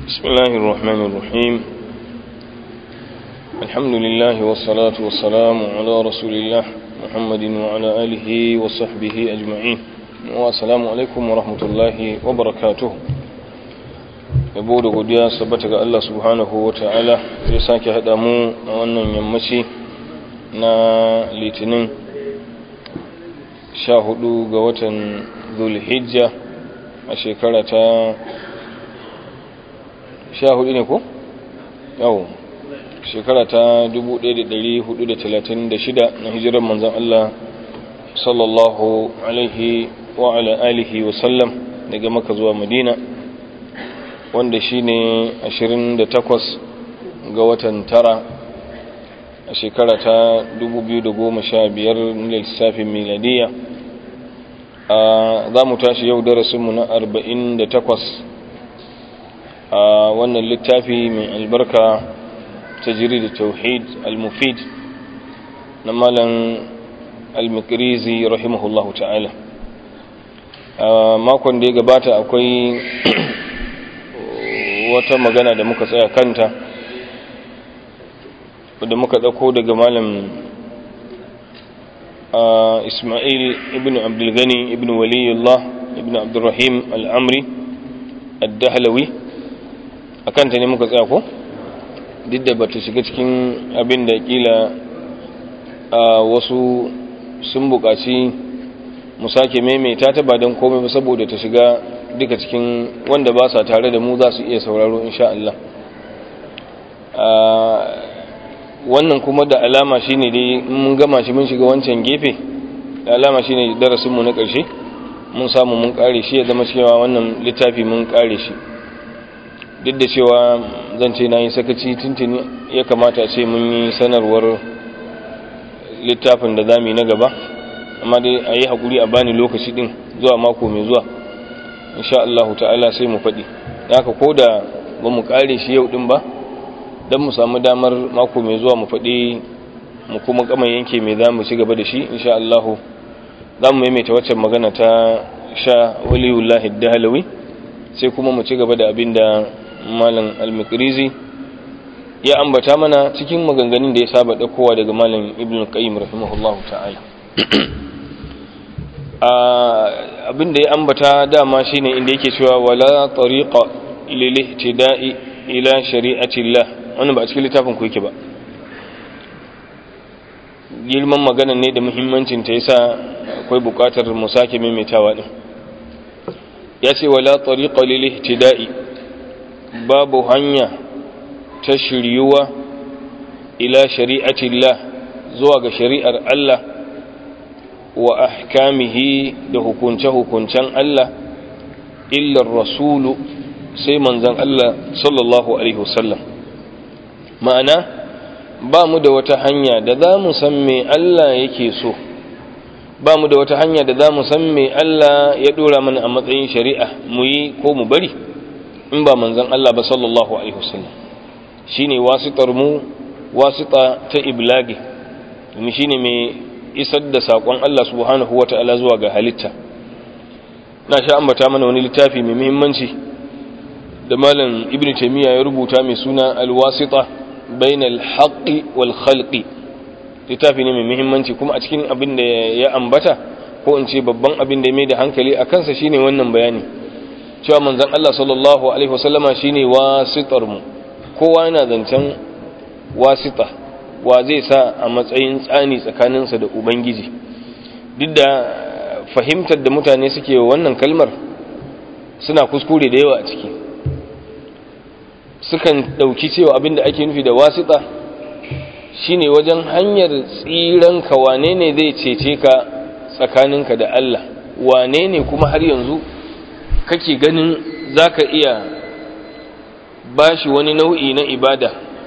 بسم الله الرحمن الرحيم الحمد لله والصلاة والسلام على رسول الله محمد وعلى آله وصحبه أجمعين والسلام عليكم ورحمة الله وبركاته yabo da godiya sabbata ga Allah subhanahu wa ta'ala zai sake haɗa mu a wannan yammaci na litinin sha hudu ga watan zulhijja a shekara ta sha hudu ne ko? yau shekara ta 1436 na hijirar manzan Allah sallallahu alaihi wa ala alihi wa sallam daga maka zuwa madina wanda shi ne 28 ga watan tara a shekara ta 2015 na lissafin miladiya za mu tashi yau darasinmu na 48 a wannan littafi mai albarka ta jiri da tauhid al-mufid na malam al-mikrizi rahimahullahu ta'ala a makon da ya gabata akwai wata magana da muka tsaya kanta da muka ɗauko daga malam ismail ibn abdulgani ibn waliyullah ibn abdurrahim al'amri ad-dahlawi a kanta ne muka tsaya ko duk da bata shiga cikin abin da kila wasu sun buƙaci mu sake maimaita ta ba don komai ba saboda ta shiga duka cikin wanda ba sa tare da mu za su iya sauraro insha Allah wannan kuma da alama shine dai mun gama shi mun shiga wancan gefe da alama shine darasinmu na ƙarshe mun samu mun ƙare shi ya zama cewa wannan littafi mun ƙare shi duk da cewa zan ce na yi sakaci tuntuni ya kamata ce mun yi sanarwar littafin da za mu yi na gaba amma dai a yi haƙuri a bani lokaci ɗin zuwa mako mai zuwa insha Allah ta'ala sai mu faɗi haka ko da ba mu ƙare shi yau ɗin ba don mu samu damar mako mai zuwa mu faɗi mu kuma kama yanke mai za mu ci gaba da shi insha Allah za mu maimaita waccan magana ta sha waliyullahi dahalawi sai kuma mu ci gaba da abin da malam al-mikrizi ya ambata mana cikin maganganun da ya saba ɗaukowa daga malam ibn qayyim rahimahullahu ta'ala abin da ya ambata dama shine inda yake cewa wala tariqa lil ihtida'i ila shari'atillah wannan ba a cikin littafin ku yake ba girman magana ne da muhimmancin ta yasa akwai bukatar mu sake maimaitawa din yace wala tariqa lil ihtida'i babu hanya ta shiryuwa ila shari'atillah zuwa ga shari'ar Allah wa ahkamihi da hukunce-hukuncen Allah illar rasulu sai manzan Allah sallallahu Alaihi wasallam ma'ana ba mu da wata hanya da za mu san me Allah yake so ba mu da wata hanya da za mu san me Allah ya dora mana a matsayin shari'a mu yi ko mu bari in ba manzan Allah ba sallallahu Alaihi wasallam shi ne wasitar mu wasita ta iblagi domin shi ne mai isar da saƙon Allah subhanahu wa ta'ala zuwa ga halitta na sha ambata mana wani littafi mai muhimmanci da malam ibn taymiya ya rubuta mai suna alwasita bainal haqqi wal khalqi littafi ne mai muhimmanci kuma a cikin abin da ya ambata ko in ce babban abin da ya mai da hankali a kansa shine wannan bayani cewa manzon Allah sallallahu alaihi wasallama shine wasitar mu kowa yana zancen wasita wa zai sa a matsayin tsani tsakaninsa da ubangiji duk da fahimtar da mutane suke wa wannan kalmar suna kuskure da yawa a ciki sukan ɗauki cewa abin da ake nufi da wasita shine wajen hanyar tsiran ka wane ne zai cece ka tsakaninka da Allah wane ne kuma har yanzu kake ganin zaka iya bashi wani nau'i na ibada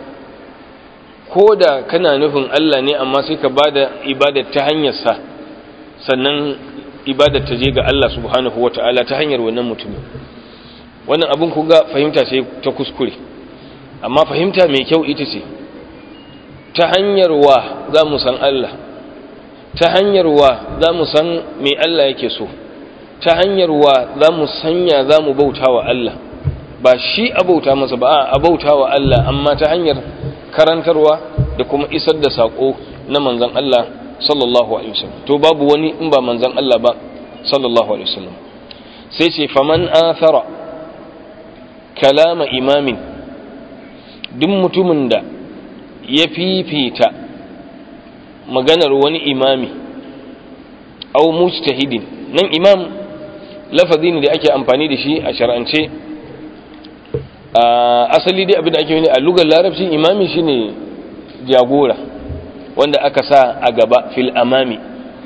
ko da kana nufin Allah ne amma sai ka bada ibadar ta hanyarsa sannan ibadar ta je ga Allah subhanahu wata'ala ta hanyar wannan mutumin wannan abin ku ga fahimta ce ta kuskure amma fahimta mai kyau ita ce ta hanyar wa za mu san Allah ta hanyar wa za mu san me Allah yake so ta hanyar wa za mu sanya za mu bauta wa Allah ba shi abauta masa ba a abauta wa Allah amma ta hanyar karantarwa da kuma isar da sako na manzon Allah sallallahu alaihi wasallam to babu wani in ba manzon Allah ba sallallahu alaihi wasallam sai ce faman athara kalama imamin duk mutumin da ya fifita maganar wani imami au mujtahidin nan imam lafazi ne da ake amfani da shi a shar'ance asali dai abin da ake yi a lugar larabci imami shine jagora wanda aka sa a gaba fil amami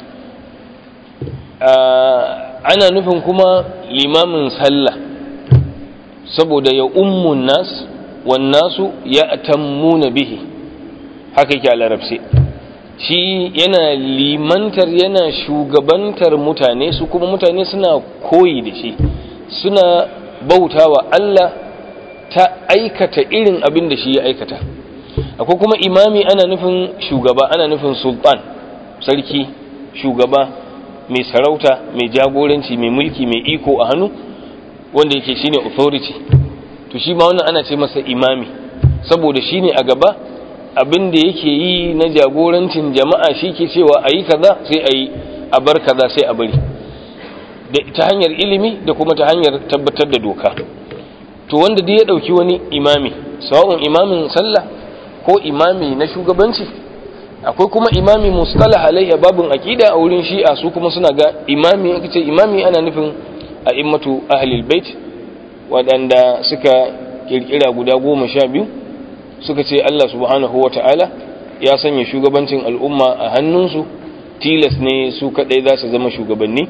ana nufin kuma limamin sallah saboda ya ummun nas wannasu ya tammuna bihi haka yake a larabci shi yana limantar yana shugabantar mutane su kuma mutane suna koyi da shi suna bautawa Allah ta aikata irin abin da shi ya aikata akwai kuma imami ana nufin shugaba ana nufin sultan sarki shugaba mai sarauta mai jagoranci mai mulki mai iko a hannu wanda yake shine authority to shi ma wannan ana ce masa imami saboda shine a gaba abin da yake yi na jagorancin jama'a shi ke cewa a yi kaza sai a yi a bar kaza sai a bari ta hanyar ilimi da kuma ta hanyar tabbatar da doka to wanda duk ya ɗauki wani imami sawa'un imamin sallah ko imami na shugabanci akwai kuma imami mustalah alayya babun aqida a wurin shi'a su kuma suna ga imami aka ce imami ana nufin a immatu ahlul bait waɗanda suka kirkira guda goma sha biyu suka ce Allah subhanahu wa ta'ala ya sanya shugabancin al'umma a hannunsu tilas ne su kaɗai za su zama shugabanni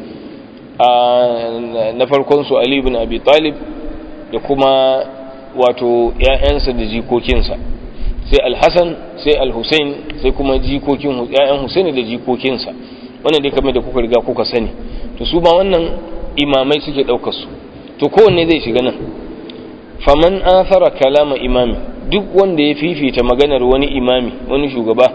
na farkonsu Ali ibn Abi Talib da kuma wato ‘ya'yansa da jikokinsa sai Al-Hassan sai Al-Hussein sai kuma jikokin ‘ya'yan Hussein da jikokinsa wannan dai kamar da kuka riga kuka sani to su ba wannan imamai suke ɗaukar su to kowanne zai shiga nan faman athara kalama imami duk wanda ya fifita maganar wani imami wani shugaba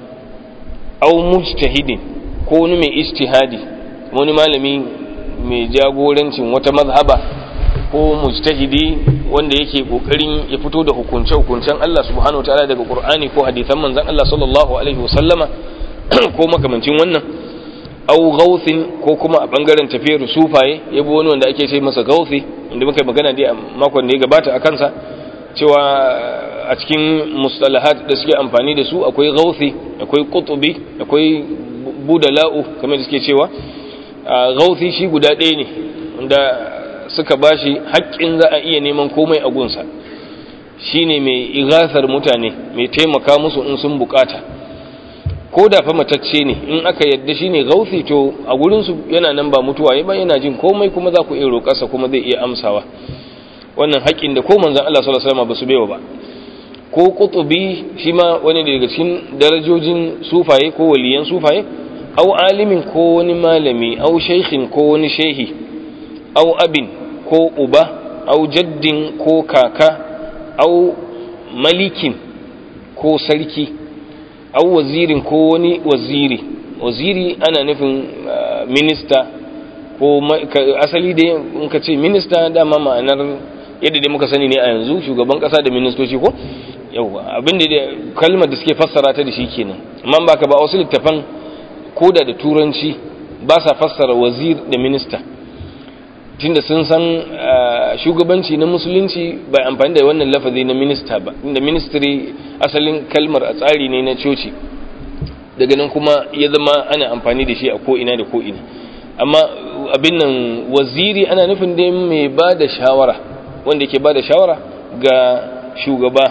au mujtahidin ko wani mai ijtihadi wani malami mai jagorancin wata mazhaba ko mujtahidi wanda yake kokarin ya fito da hukunce hukuncen Allah subhanahu wataala daga Qur'ani ko hadisan manzon Allah sallallahu alaihi wasallama ko makamancin wannan au gauthin ko kuma a bangaren tafiyar sufaye yabo wani wanda ake ce masa gauthi inda muka magana dai a makon da ya gabata a kansa cewa a cikin mustalahat da suke amfani da su akwai gauthi akwai qutubi akwai budala'u kamar da suke cewa gauthi shi guda ɗaya ne wanda suka bashi haƙƙin za a iya neman komai a gunsa shine mai igasar mutane mai taimaka musu in sun bukata ko da fa matacce ne in aka yadda shine gauthi to a gurin su yana nan ba mutuwa ba yana jin komai kuma za ku iya roƙarsa kuma zai iya amsawa wannan haƙƙin da ko manzon Allah sallallahu alaihi wasallam ba su baiwa ba ko qutubi shi ma wani daga cikin darajojin sufaye ko waliyan sufaye au alimin ko wani malami au shaykhin ko wani shehi au abin ko uba au jaddin ko kaka au malikin ko sarki au wazirin ko wani waziri waziri ana nufin minista ko asali dai in ka ce minista dama ma'anar yadda dai muka sani ne a yanzu shugaban kasa da ministoci ko yauwa abinda da kalmar da suke fassara ta da shi kenan amma ba ka ba wasu littafan koda da turanci ba sa fassara wazir da minista tunda sun san shugabanci na musulunci bai amfani da wannan lafazi na minista ba inda ministry asalin kalmar a tsari ne na coci daga nan kuma ya zama ana amfani da shi a ko'ina da ko'ina amma abin nan waziri ana nufin dai mai ba da shawara wanda ke ba da shawara ga shugaba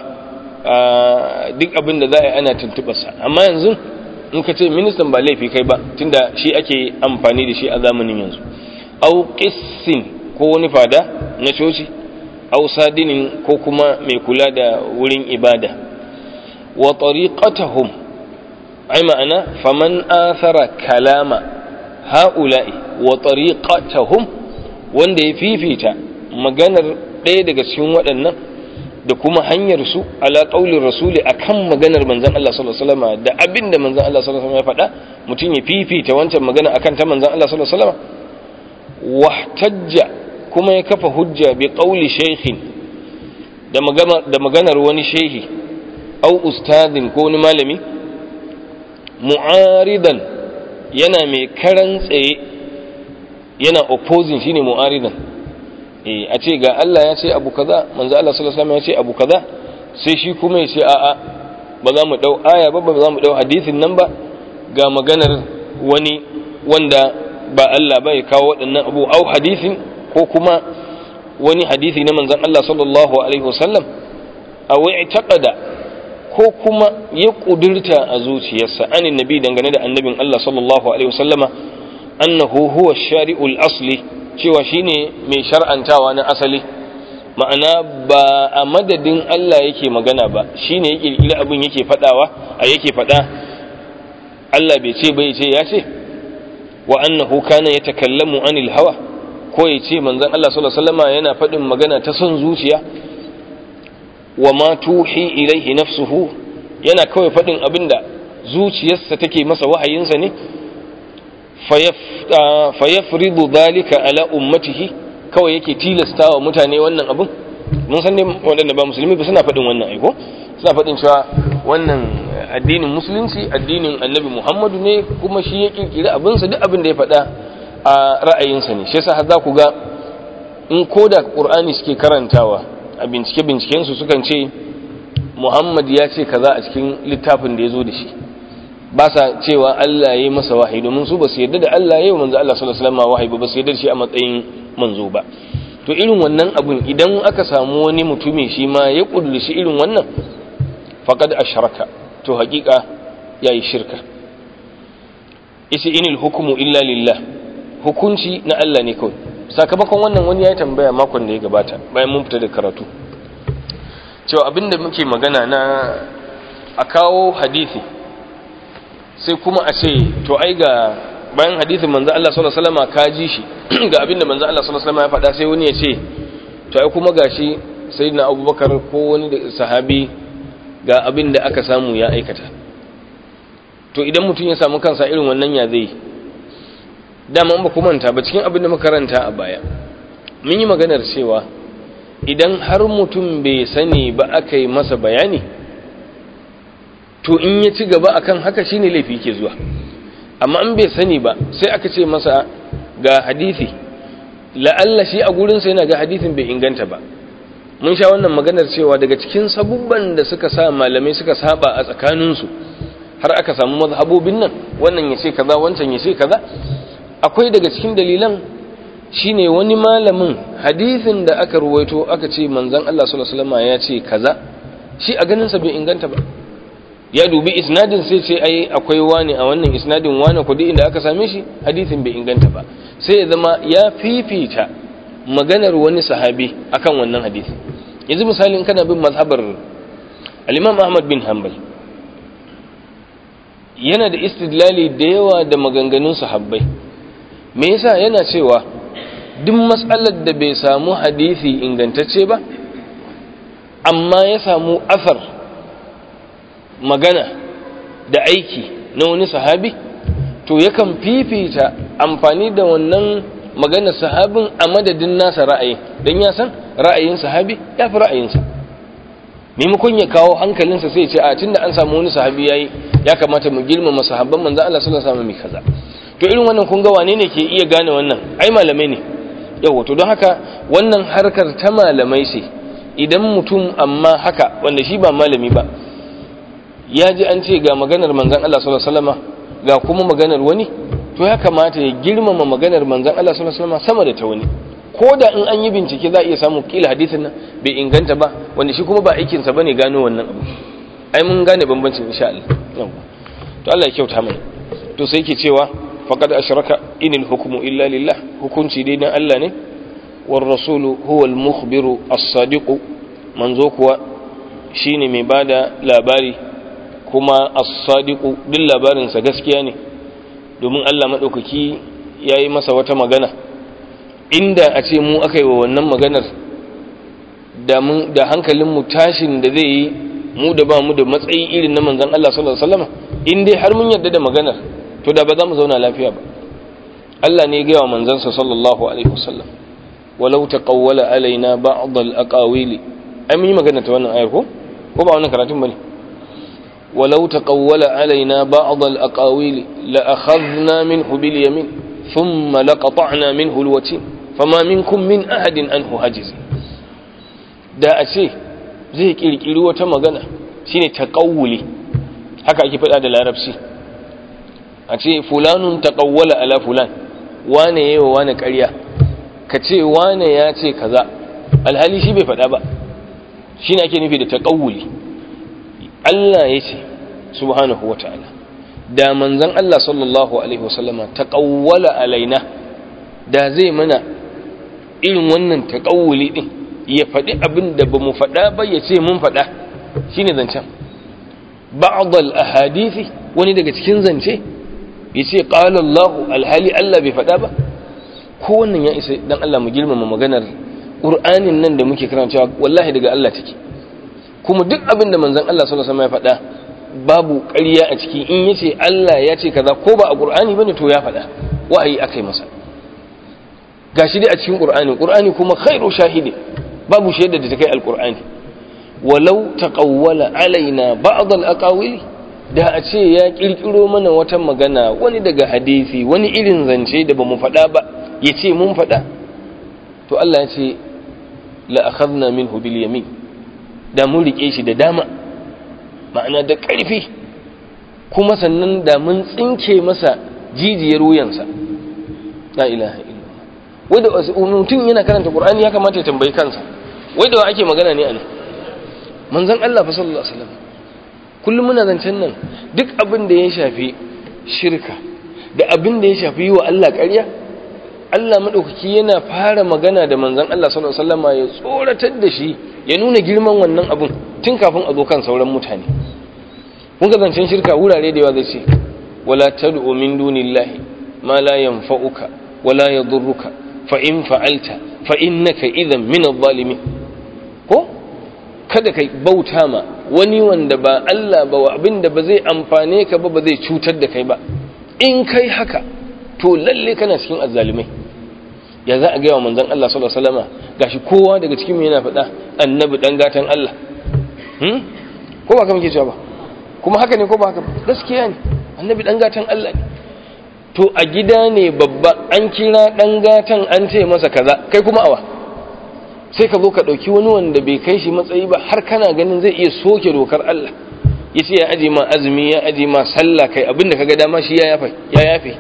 duk abin da za a yi ana tuntubarsa amma yanzu in ka ce ministan ba laifi kai ba tunda shi ake amfani da shi a zamanin yanzu au qissin ko wani fada na coci au sadinin ko kuma mai kula da wurin ibada wa tariqatuhum ai ma'ana faman athara kalama ha'ula'i wa tariqatuhum wanda ya fifita maganar ɗaya daga cikin waɗannan da kuma hanyar su ala qaulin rasuli akan maganar manzon Allah sallallahu alaihi wasallam da abinda manzon Allah sallallahu alaihi wasallam ya faɗa mutum ya fifita wancan magana akan ta manzon Allah sallallahu alaihi wasallam wahtajja kuma ya kafa hujja bi qauli shaykhin da maganar wani shehi au ustadin ko wani malami mu'aridan yana mai karan tsaye yana opposing shine mu'aridan eh a ce ga Allah ya ce abu kaza manzo Allah sallallahu alaihi wasallam ya ce abu kaza sai shi kuma ya ce a'a ba za mu dau aya ba ba za mu dau hadisin nan ba ga maganar wani wanda ba Allah ba ya kawo waɗannan abu au hadisin ko kuma wani hadisi na manzon Allah sallallahu alaihi wasallam aw i'taqada ko kuma ya kudurta a zuciyarsa anin nabi dangane da annabin Allah sallallahu alaihi wasallama annahu huwa shari'ul asli cewa shine mai shar'antawa na asali ma'ana ba a madadin Allah yake magana ba shine ya kirkiri abin yake fadawa a yake fada Allah bai ce bai ce ya ce wa annahu kana yatakallamu anil hawa ko ya ce manzon Allah sallallahu alaihi wasallama yana fadin magana ta son zuciya wa ma tuhi ilaihi nafsuhu yana kawai faɗin abinda zuciyarsa take masa wahayinsa ne fayafridu dalika ala ummatihi kawai yake tilasta wa mutane wannan abin mun san ne waɗanda ba musulmi ba suna faɗin wannan aiko suna faɗin cewa wannan addinin musulunci addinin annabi muhammadu ne kuma shi ya kirkiri abinsa duk abin da ya faɗa a ra'ayinsa ne shi yasa har za ku ga in ko da ƙur'ani suke karantawa a bincike-bincikensu sukan ce muhammad ya ce kaza a cikin littafin da ya zo da shi ba sa cewa allah ya yi masa wahayi domin su ba su yarda da allah ya yi manzo allah sallallahu alaihi wasallam wahayi ba ba su yarda da shi a matsayin manzo ba to irin wannan abun idan aka samu wani mutumi shi ma ya kudurci irin wannan faqad ashraka to hakika yayi shirka isi inil hukmu illa lillah hukunci na allah ne kawai sakamakon wannan wani ya tambaya makon da ya gabata bayan mun fita da karatu cewa abinda muke magana na a kawo hadisi sai kuma a ce to ai ga bayan hadisin manzo Allah sallallahu alaihi wasallam ka ji shi ga abinda manzo Allah sallallahu alaihi wasallam ya faɗa sai wani ya ce to ai kuma gashi sayyidina Abubakar ko wani sahabi ga abinda aka samu ya aikata to idan mutum ya samu kansa irin wannan ya zai dama ba ku manta ba cikin abin da makaranta a baya mun yi maganar cewa idan har mutum bai sani ba aka yi masa bayani to in ya ci gaba akan haka shine laifi ke zuwa amma in bai sani ba sai aka ce masa ga hadisi la'alla shi a gurinsa yana ga hadisin bai inganta ba mun sha wannan maganar cewa daga cikin sabubban da suka sa malamai suka saba a tsakaninsu har aka samu mazhabobin nan wannan ya ce kaza wancan ya ce kaza akwai daga cikin dalilan shine wani malamin hadisin da aka ruwaito aka ce manzon Allah sallallahu alaihi wasallam ya ce kaza shi a ganin sa bai inganta ba ya dubi isnadin sai ce ai akwai wani a wannan isnadin wani kudi inda aka same shi hadisin bai inganta ba sai ya zama ya fifita maganar wani sahabi akan wannan hadisi yanzu misalin kana bin mazhabar al-Imam Ahmad bin Hanbal yana da istidlali da yawa da maganganun sahabbai me yasa yana cewa duk matsalar da bai samu hadisi ingantacce ba amma ya samu asar magana da aiki na wani sahabi to yakan fifita amfani da wannan maganar sahabin a madadin nasa ra'ayi don ya san ra'ayin sahabi ya fi ra'ayinsa maimakon ya kawo hankalinsa sai ce a tunda an samu wani sahabi yayi ya kamata mu girmama sahabban manzo Allah sallallahu alaihi wasallam kaza to irin wannan kun ga wane ne ke iya gane wannan ai malamai ne yawa to don haka wannan harkar ta malamai ce idan mutum amma haka wanda shi ba malami ba ya ji an ce ga maganar manzon Allah sallallahu alaihi wasallam ga kuma maganar wani to ya kamata ya girmama maganar manzon Allah sallallahu alaihi wasallam sama da ta wani ko da in an yi bincike za a iya samu kila hadisin nan bai inganta ba wanda shi kuma ba aikinsa bane gano wannan abu ai mun gane bambancin insha Allah to Allah ya kyauta mana to sai yake cewa faqad ashraka inil hukmu illa lillah hukunci dai dan Allah ne war rasulu huwa al mukhbiru as-sadiq manzo kuwa shine mai bada labari kuma as-sadiq duk labarin sa gaskiya ne domin Allah madaukaki yayi masa wata magana inda a ce mu aka yi wa wannan maganar da hankalinmu tashin da zai yi mu da ba mu da matsayi irin na manzan Allah sallallahu Alaihi wasallama in dai har mun yarda da maganar to da ba za mu zauna lafiya ba Allah ne gaya wa manzansa sallallahu Alaihi wasallam walau taqawwala alaina ba'd al-aqawili ai mun yi magana ta wannan ayar ko ko ba wannan karatun bane walau taqawwala alaina ba'd al-aqawil la akhadna minhu bil yamin thumma laqata'na minhu al-watin fama minkum min ahadin anhu hajiz da a ce zai kirkiri wata magana shine taqawuli haka ake faɗa da larabci a ce fulanun taqawwala ala fulan wane yayi wa wane ƙarya ka ce wane ya ce kaza alhali shi bai faɗa ba shine ake nufi da taqawuli Allah ya ce subhanahu wata'ala da manzon Allah sallallahu alaihi wasallama taqawwala alaina da zai mana irin wannan taqawuli din ya faɗi abin da ba mu faɗa ba ya ce mun faɗa shi ne zancen ba'adal ahadithi wani daga cikin zance ya ce ƙalallahu alhali Allah bai faɗa ba ko wannan ya isa dan Allah mu girmama maganar ƙur'anin nan da muke karantawa wallahi daga Allah take kuma duk abin da manzon Allah sallallahu alaihi wasallam ya faɗa babu ƙarya a ciki in yace Allah ya ce kaza ko ba a ƙur'ani bane to ya faɗa wa'ayi akai masa gashi dai a cikin ƙur'ani ƙur'ani kuma khairu shahidi babu shaida da ta kai alkur'ani walau taqawwala alaina ba'd al-aqawili da a ce ya kirkiro mana wata magana wani daga hadisi wani irin zance da bamu faɗa ba yace mun faɗa to Allah ya ce la akhadna minhu bil yamin da mun rike shi da dama ma'ana da ƙarfi kuma sannan da mun tsinke masa jijiyar wuyansa la ilaha illallah wanda mutum yana karanta qur'ani ya kamata ya tambayi kansa wai da ake magana ne a nan manzon Allah fa sallallahu alaihi wasallam kullum muna zancen nan duk abin da ya shafi shirka da abin da ya shafi yi wa Allah ƙarya Allah madaukaki yana fara magana da manzon Allah sallallahu alaihi wasallam ya tsoratar da shi ya nuna girman wannan abun tun kafin a zo kan sauran mutane kun ga zancen shirka wurare da yawa zai ce wala tad'u min dunillahi ma la yanfa'uka wala yadurruka fa in fa'alta fa innaka idan min adh-dhalimin ko kada kai bauta ma wani wanda ba Allah ba abinda ba zai amfane ka ba ba zai cutar da kai ba in kai haka to lalle kana cikin azzalimai ya za a ga wa manzon Allah sallallahu alaihi wasallama gashi kowa daga cikin mu yana faɗa annabi dan gatan Allah hmm ko ba kamar ke cewa ba kuma haka ne ko ba haka gaskiya ne annabi dan gatan Allah ne to a gida ne babba an kira dan gatan an ce masa kaza kai kuma awa sai ka zo ka ɗauki wani wanda bai kai shi matsayi ba har kana ganin zai iya soke dokar Allah ya ce ya aje ma azumi ya aje ma sallah kai abinda ka ga dama shi ya yafe ya yafe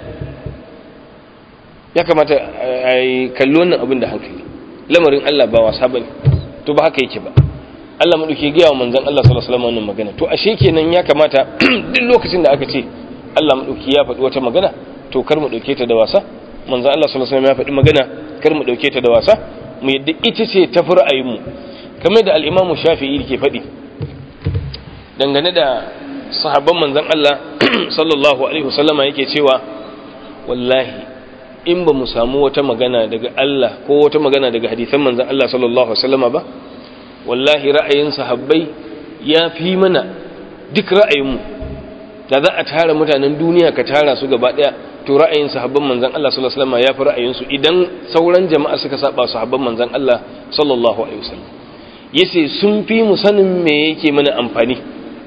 ya kamata a yi kalli wannan abin da hankali lamarin Allah ba wasa bane to ba haka yake ba Allah maɗauki gaya wa manzon Allah sallallahu alaihi wasallam wannan magana to ashe kenan ya kamata duk lokacin da aka ce Allah maɗauki ya faɗi wata magana to kar mu ɗauke ta da wasa manzon Allah sallallahu alaihi wasallam ya faɗi magana kar mu ɗauke ta da wasa mu yadda ita ce ta fi ra'ayinmu kamar da al'imamu shafi'i ke faɗi dangane da sahabban manzan Allah sallallahu alaihi wasallama yake cewa wallahi in ba mu samu wata magana daga Allah ko wata magana daga hadisan manzan Allah sallallahu alaihi wasallama ba wallahi ra'ayin sahabbai ya fi mana duk ra'ayinmu da za a tara mutanen duniya ka tara su gaba ɗaya to ra'ayin sahabban manzan Allah sallallahu alaihi wasallam ya fi ra'ayinsu idan sauran jama'a suka saba sahabban manzan Allah sallallahu alaihi wasallam yace sun fi mu sanin me yake mana amfani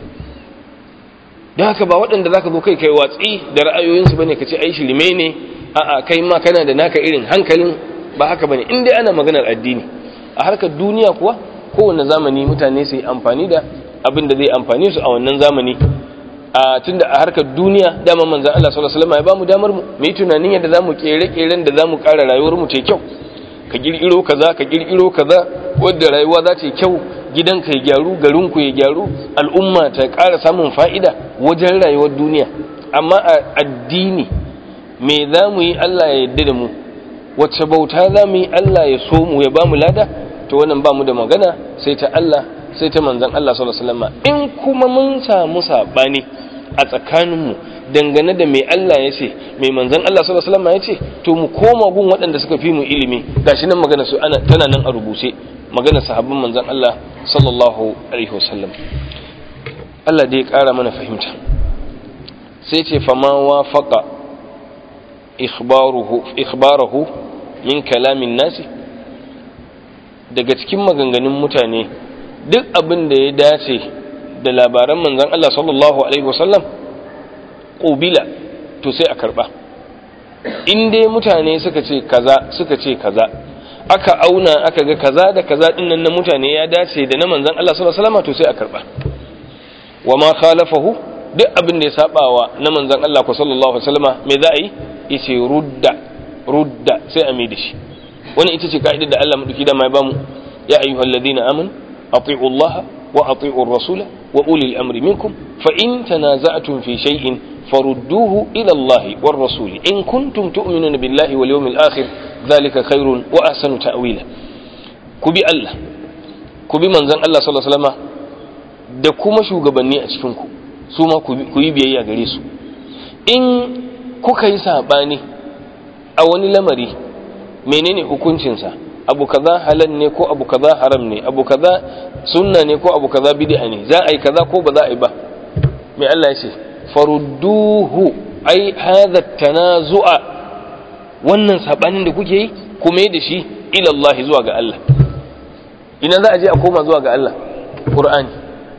don haka ba waɗanda zaka zo kai kai watsi da ra'ayoyinsu bane ka ce ai shirme ne a'a kai ma kana da naka irin hankalin ba haka bane in dai ana maganar addini a harkar duniya kuwa kowane zamani mutane su yi amfani da abin da zai amfani su a wannan zamani a tunda a harkar duniya dama manzan Allah sallallahu alaihi wasallam ya bamu damar mu mu yi tunanin yadda zamu kere keren da zamu ƙara rayuwar mu ta kyau ka girgiro kaza ka girgiro kaza wanda rayuwa za ta yi kyau gidanka ya gyaru garin ku ya gyaru al'umma ta ƙara samun fa'ida wajen rayuwar duniya amma a addini me za mu yi Allah ya yarda da mu wacce bauta za mu yi Allah ya so mu ya bamu lada to wannan ba mu da magana sai ta Allah sai ta manzan Allah sallallahu alaihi wasallam in kuma mun samu sabani a tsakaninmu dangane da mai Allah ya ce mai manzan Allah sallallahu alaihi wasallam ya ce to mu koma gun waɗanda suka fi mu ilimi gashi nan magana su ana tana nan a rubuce magana sahabban manzan Allah sallallahu alaihi wasallam Allah dai ya ƙara mana fahimta sai ce fama wafaqa ikhbaruhu ikhbarahu min kalamin nasi daga cikin maganganun mutane duk abin da ya dace da labaran manzon Allah sallallahu alaihi wasallam qubila to sai a karba in dai mutane suka ce kaza suka ce kaza aka auna aka ga kaza da kaza din nan na mutane ya dace da na manzon Allah sallallahu alaihi wasallam to sai a karba wa ma khalafahu duk abin da ya sabawa na manzon Allah ko sallallahu alaihi wasallama me za a yi yace rudda rudda sai a mai da shi wani ita ce ka'idar da Allah madauki da mai bamu ya ayyuhal ladina aman ati'u Allah wa ati'u ar-rasul wa ulil amri minkum fa in tanaza'tum fi shay'in farudduhu ila Allah war rasul in kuntum tu'minuna billahi wal yawmil akhir dhalika khairun wa ahsanu ta'wila ku bi Allah ku bi manzon Allah sallallahu alaihi wasallama da kuma shugabanni a cikin ku su ma ku yi biyayya gare su in kuka yi saɓani a wani lamari menene hukuncinsa abu kaza halal ne ko abu kaza haram ne abu kaza sunna ne ko abu kaza bid'a ne za a yi kaza ko ba za a yi ba mai Allah ya ce farudduhu ai hadha tanazu'a wannan sabanin da kuke yi kuma da shi ila Allah zuwa ga Allah ina za a je a koma zuwa ga Allah Qur'ani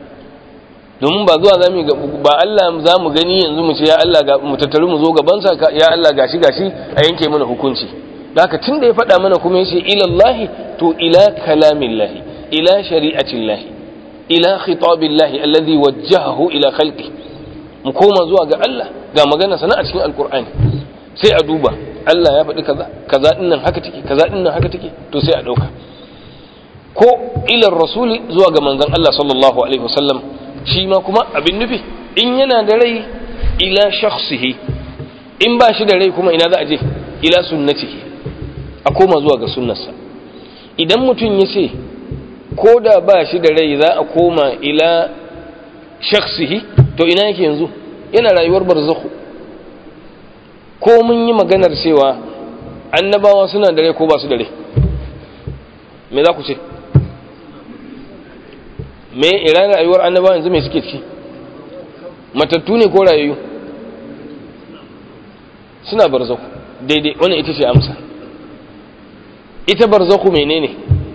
domin ba zuwa zamu ba Allah za mu gani yanzu mu ce ya Allah ga mu tattaru mu zo gaban sa ya Allah gashi gashi a yanke mana hukunci haka tunda ya faɗa mana kuma yace ila Allah to ila kalamillahi ila shari'atillahi ila khitabillahi alladhi wajjahahu ila khalqi mu koma zuwa ga Allah ga magana sana a cikin alqur'ani sai a duba Allah ya faɗi kaza kaza dinnan haka take kaza dinnan haka take to sai a dauka ko ila rasuli zuwa ga manzon Allah sallallahu alaihi wasallam shi ma kuma abin nufi in yana da rai ila shakhsihi in ba shi da rai kuma ina za a je ila sunnatihi a koma zuwa ga sunnarsa idan mutum ya ce ko da ba shi da rai za a koma ila shakhsihi to ina yake yanzu yana rayuwar barzakhu ko mun yi maganar cewa annabawa suna da rai ko ba su da rai me za ku ce me iran rayuwar annaba yanzu mai suke ciki matattu ne ko rayayyu suna barzaku daidai wannan ita ce amsa ita barzaku menene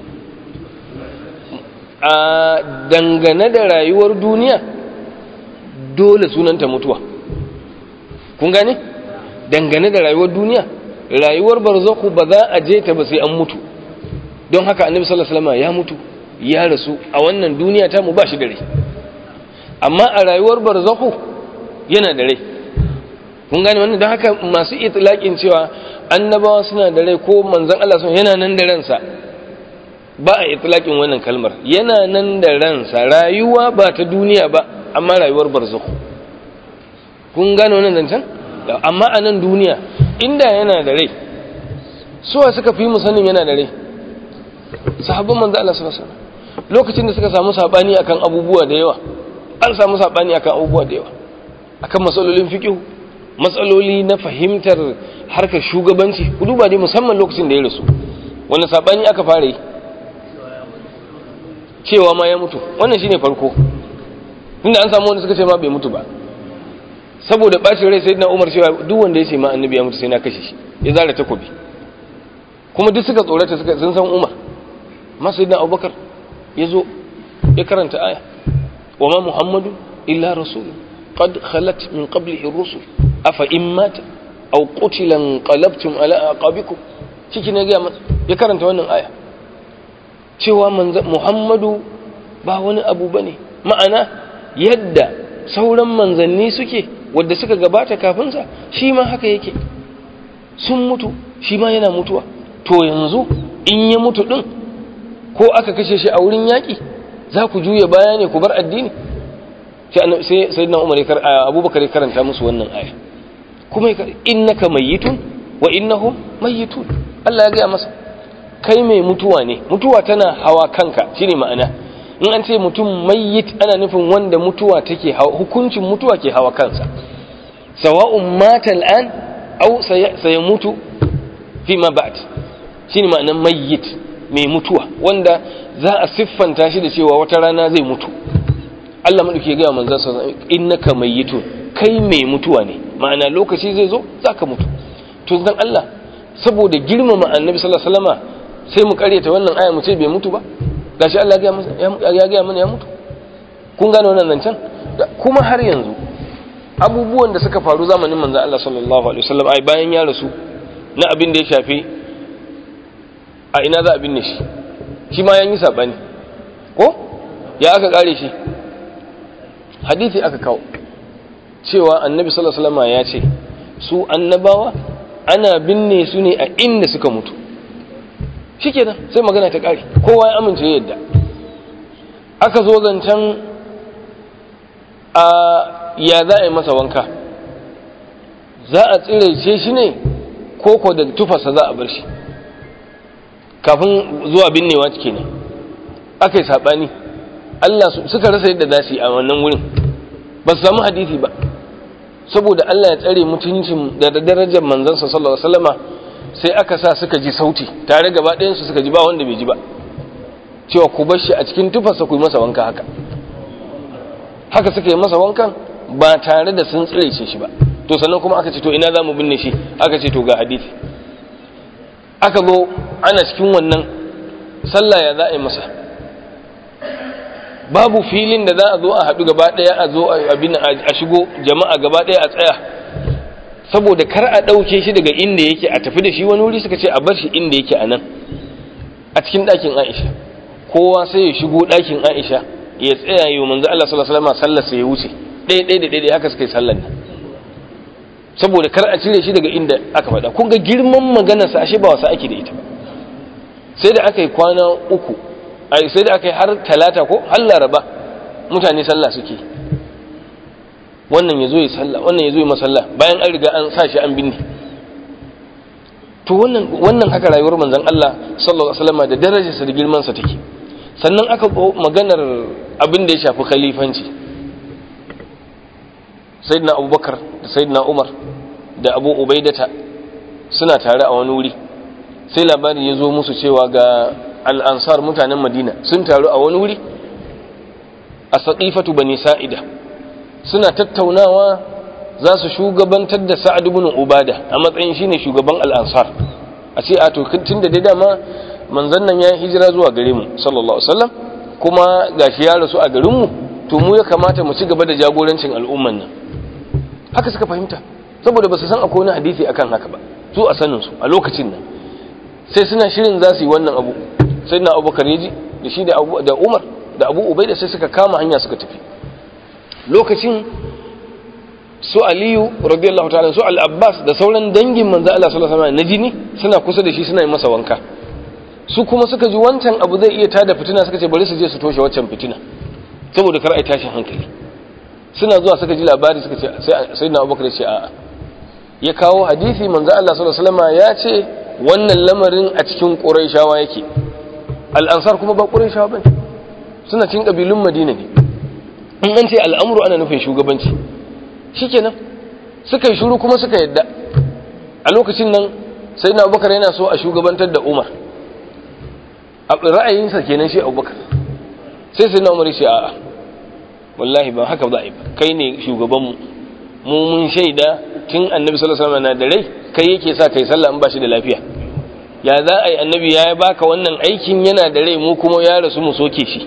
a dangane da rayuwar duniya dole sunanta mutuwa kun gane dangane da rayuwar duniya rayuwar barzaku ba za a je ta ba sai an mutu don haka annabi sallallahu alaihi wasallam ya mutu ya rasu a wannan duniya ta mu ba shi da rai amma a rayuwar barzahu yana da rai kun gane wannan don haka masu itlaqin cewa annabawa suna da rai ko manzon Allah sun yana nan da ransa ba a itlaqin wannan kalmar yana nan da ransa rayuwa ba ta duniya ba amma rayuwar barzahu kun gane wannan zancen amma a nan duniya inda yana da rai suwa suka fi mu sanin yana da rai sahabban manzo Allah sallallahu alaihi wasallam lokacin da suka samu sabani akan abubuwa da yawa an samu sabani akan abubuwa da yawa akan matsalolin fiqh matsaloli na fahimtar harkar shugabanci ku duba dai musamman lokacin da ya rasu wanda sabani aka fara yi cewa ma ya mutu wannan shine farko tunda an samu wanda suka ce ma bai mutu ba saboda bacin rai sayyidina Umar cewa duk wanda ya ce ma annabi ya mutu sai na kashe shi ya zara takobi kuma duk suka tsorata suka sun san Umar amma sayyidina Abubakar ya zo ya karanta aya wa ma muhammadu illa rasul qad khalat min qablihi ar-rusul afa in mata aw qutila qalabtum ala aqabikum ciki ne ga ya karanta wannan aya cewa muhammadu ba wani abu bane ma'ana yadda sauran manzanni suke wadda suka gabata kafin sa shi ma haka yake sun mutu shi ma yana mutuwa to yanzu in ya mutu din ko aka kashe shi a wurin yaƙi za ku juya baya ne ku bar addini sai sai na umar abubakar ya karanta musu wannan aya kuma innaka mayyitun wa innahum mayyitun Allah ya gaya masa kai mai mutuwa ne mutuwa tana hawa kanka shine ma'ana in an ce mutum mayyit ana nufin wanda mutuwa take hawa hukuncin mutuwa ke hawa kansa sawa'un mata al'an aw sayamutu fi ma ba'd shine ma'anan mayyit mai mutuwa wanda za a siffanta shi da cewa wata rana zai mutu Allah maɗauki gaya manzan sa innaka mayyitun kai mai mutuwa ne ma'ana lokaci zai zo zaka mutu to dan Allah saboda girmama annabi sallallahu alaihi wasallama sai mu karyata wannan aya mu ce bai mutu ba gashi Allah ya gaya mana ya mutu kun gane wannan zancen kuma har yanzu abubuwan da suka faru zamanin manzan Allah sallallahu alaihi wasallam ai bayan ya rasu na abin da ya shafi a ina za a binne shi shi ma yan yi sabani ko ya aka kare shi hadisi aka kawo cewa annabi sallallahu alaihi wasallam ya ce su annabawa ana binne su ne a inda suka mutu shikenan sai magana ta kare kowa ya amince yadda aka zo zancen a ya za a yi masa wanka za a tsiraice shi ne koko da tufasa za a bar shi kafin zuwa binnewa kenan aka yi saɓani Allah suka rasa yadda za su yi a wannan wurin ba su samu hadisi ba saboda Allah ya tsare mutuncin da darajar manzansa sallallahu alaihi wasallama sai aka sa suka ji sauti tare gaba ɗayan su suka ji ba wanda bai ji ba cewa ku bar shi a cikin tufarsa ku yi masa wanka haka haka suka yi masa wankan ba tare da sun tsire shi ba to sannan kuma aka ce to ina za mu binne shi aka ce to ga hadisi aka zo ana cikin wannan sallah ya za a yi masa babu filin da za a zo a haɗu gaba ɗaya a zo a shigo jama'a gaba ɗaya a tsaya saboda kar a ɗauke shi daga inda yake a tafi da shi wani wuri suka ce a bar shi inda yake a nan a cikin ɗakin aisha kowa sai ya shigo ɗakin aisha ya tsaya yi wa manzo Allah sallallahu alaihi wasallam sallar sai ya wuce ɗaya ɗaya da ɗaya haka suka yi sallar nan saboda kar a cire shi daga inda aka faɗa kun ga girman maganarsa ashe ba wasa ake da ita ba sai da aka yi kwana uku ai sai da aka yi har talata ko har laraba mutane sallah suke wannan ya zo ya sallah wannan ya zo ya masalla bayan an riga an sa shi an binne to wannan wannan haka rayuwar manzon Allah sallallahu alaihi wasallam da darajarsa da girman sa take sannan aka maganar abin da ya shafi khalifanci sayyidina abubakar da sayyidina umar da abu ubaidata suna tare a wani wuri sai labari ya zo musu cewa ga al'ansar mutanen madina sun taru a wani wuri a saƙifatu bani sa'ida suna tattaunawa za su shugabantar da sa'ad ibn ubada a matsayin shine shugaban al'ansar a ce a to tun da dai dama manzon nan ya hijira zuwa gare mu sallallahu alaihi wasallam kuma gashi ya rasu a garin mu to mu ya kamata mu ci gaba da jagorancin al'umman nan haka suka fahimta saboda ba su san akwai wani hadisi akan haka ba su a sanin su a lokacin nan sai suna shirin za su yi wannan abu sai na abubakar ya ji da shi da umar da abu ubai da sai suka kama hanya suka tafi lokacin su aliyu radiyallahu ta'ala su al-abbas da sauran dangin manzo Allah sallallahu alaihi wasallam na jini suna kusa da shi suna yi masa wanka su kuma suka ji wancan abu zai iya tada fitina suka ce bari su je su toshe waccan fitina saboda kar ai tashin hankali suna zuwa suka ji labari suka ce sai na abubakar ya ce a'a ya kawo hadisi manzo Allah sallallahu alaihi wasallam ya ce wannan lamarin a cikin quraishawa yake al-ansar kuma ba quraishawa bane suna cikin kabilun madina ne in an ce al'amuru ana nufin shugabanci shikenan suka yi shuru kuma suka yadda a lokacin nan sai na abubakar yana so a shugabantar da umar a ra'ayinsa kenan shi abubakar sai sai na umar shi a'a wallahi ba haka za a yi ba kai ne shugabanmu mu mun shaida tun annabi sallallahu alaihi wasallam na da rai kai yake sa kai sallah in ba shi da lafiya ya za a yi annabi ya baka wannan aikin yana da rai mu kuma ya rasu mu soke shi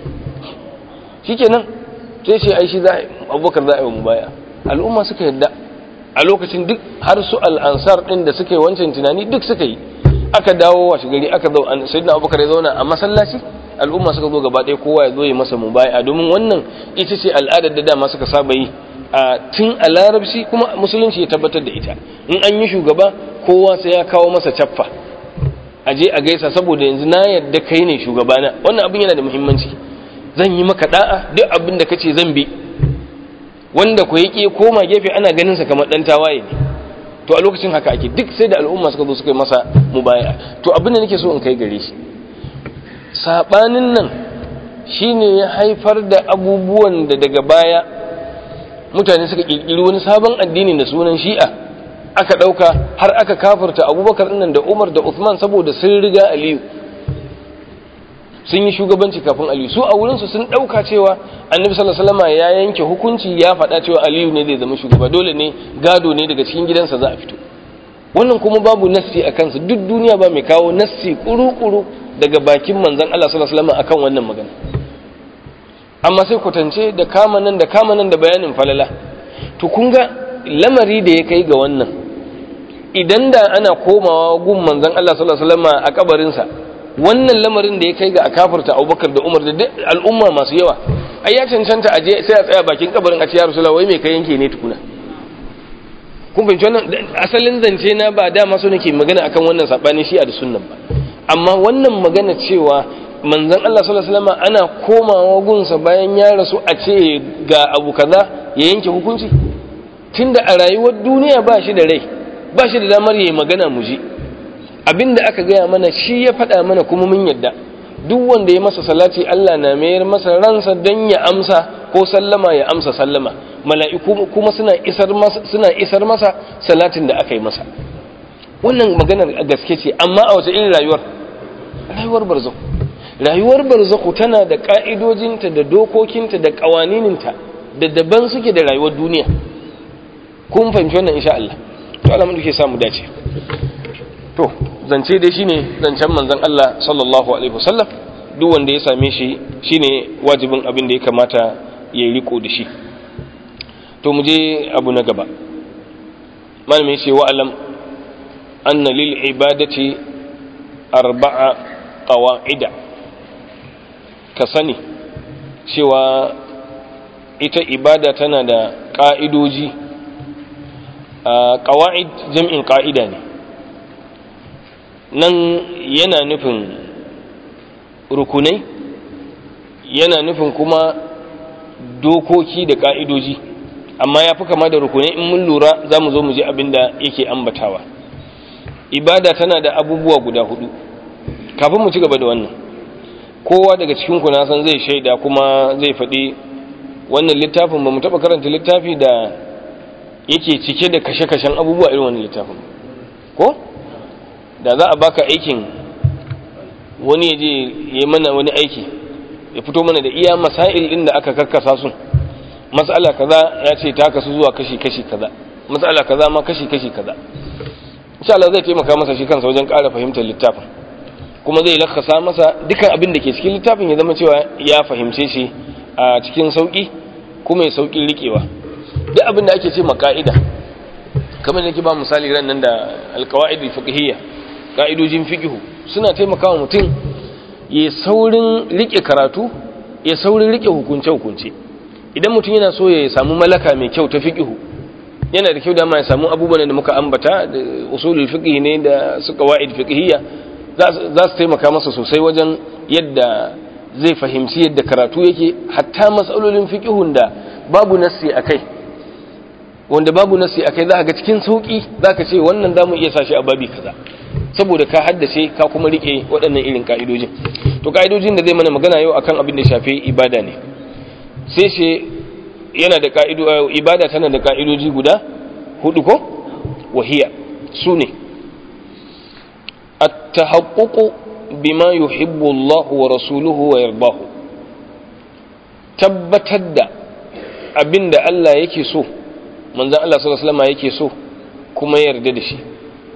shikenan sai ce ai shi za a yi abubakar za a yi mu baya al'umma suka yadda a lokacin duk har su al'ansar din da suka yi wancan tunani duk suka yi aka dawo washe gari aka zo sayyidina abubakar ya zauna a masallaci al'umma suka zo gaba ɗaya kowa ya zo ya masa mubaya domin wannan ita ce al'adar da dama suka saba yi a tun a larabci kuma musulunci ya tabbatar da ita in an yi shugaba kowa sai ya kawo masa caffa a je a gaisa saboda yanzu na yadda kai ne shugabana wannan abin yana da muhimmanci zan yi maka da'a duk abin da kace zan bi wanda ku yake koma gefe ana ganin sa kamar dan tawaye ne to a lokacin haka ake duk sai da al'umma suka zo suka yi masa mubaya to abin da nake so in kai gare shi sabanin nan shine ya haifar da abubuwan da daga baya mutane suka kirkiri wani sabon addini da sunan shi'a aka dauka har aka kafirta abubakar nan da umar da uthman saboda sun riga aliyu sun yi shugabanci kafin aliyu su a wurinsu sun dauka cewa annabi sallallahu alaihi wasallam ya yanke hukunci ya faɗa cewa aliyu ne zai zama shugaba dole ne gado ne daga cikin gidansa za a fito wannan kuma babu nassi a kansa duk duniya ba mai kawo nassi kuru-kuru daga bakin manzon Allah sallallahu alaihi wasallam akan wannan magana amma sai kwatance da kama nan da kama nan da bayanin falala to kun ga lamari da ya kai ga wannan idan da ana komawa gun manzon Allah sallallahu alaihi wasallam a kabarinsa wannan lamarin da ya kai ga a kafirta Abubakar da Umar da duk al'umma masu yawa ai ya cancanta aje sai a tsaya bakin kabarin a ce ya Rasulullah wai me kai yanke ne tukuna kun fahimci wannan asalin zance na ba dama so nake magana akan wannan sabani shi a da sunnan ba amma wannan magana cewa manzon Allah sallallahu alaihi wasallam ana komawa gunsa bayan ya rasu a ce ga abu kaza ya yanke hukunci tunda a rayuwar duniya ba shi da rai ba shi da damar yayi magana mu ji abinda aka gaya mana shi ya faɗa mana kuma mun yadda duk wanda ya masa salati Allah na mayar masa ransa don ya amsa ko sallama ya amsa sallama mala'iku kuma suna isar masa suna isar masa salatin da aka yi masa wannan maganar gaske ce amma a wace irin rayuwar rayuwar barzakh rayuwar barzakh tana da ka'idojinta da dokokinta da kawanininta da daban suke da rayuwar duniya kun fahimci wannan insha Allah to Allah mun samu dace to zance dai shine zancen manzon Allah sallallahu alaihi wasallam duk wanda ya same shi shine wajibin abin da ya kamata ya riko da shi to mu je abu na gaba malamin shi wa'alam anna lil ibadati arba'a qawa'ida ka sani cewa ita ibada tana da ƙa'idoji ƙawa'id jam'in ƙa'ida ne nan yana nufin rukunai yana nufin kuma dokoki da ƙa'idoji amma ya fi kama da rukunai in mun lura za mu zo mu ji abin da yake ambatawa ibada tana da abubuwa guda hudu kafin mu ci gaba da wannan kowa daga cikin ku na san zai shaida kuma zai faɗi wannan littafin ba mu taɓa karanta littafi da yake cike da kashe-kashen abubuwa irin wannan littafin ko da za a baka aikin wani ya je ya mana wani aiki ya fito mana da iya masail din da aka karkasa su mas'ala kaza ya ce ta kasu zuwa kashi-kashi kaza mas'ala kaza ma kashi-kashi kaza insha Allah zai taimaka masa shi kansa wajen ƙara fahimtar littafin kuma zai lakasa masa dukkan abin da ke cikin littafin ya zama cewa ya fahimce shi a cikin sauki kuma ya sauki rikewa duk abin da ake ce ma ka'ida kamar da ke ba misali ran nan da alqawaid fiqhiyya ka'idojin fiqhu suna taimakawa mutum ya saurin rike karatu ya saurin rike hukunce hukunce idan mutum yana so ya samu malaka mai kyau ta fiqhu yana da kyau da ma ya samu abubuwan da muka ambata da usulul fiqh ne da su qawaid fiqhiyya za su taimaka masa sosai wajen yadda zai fahimci yadda karatu yake hatta matsalolin fiqhun da babu nassi akai wanda babu nassi akai za ka ga cikin sauki za ka ce wannan zamu iya sashi a babi kaza saboda ka haddace ka kuma rike waɗannan irin ka'idojin to ka'idojin da zai mana magana yau akan abin da shafi ibada ne sai shi yana da ka'ido ibada tana da ka'idoji guda hudu ko wahiya su ne at-tahaqququ bima yuhibbu Allah wa rasuluhu wa yardahu tabbatar da abinda Allah yake so manzon Allah sallallahu alaihi wasallam yake so kuma yarda da shi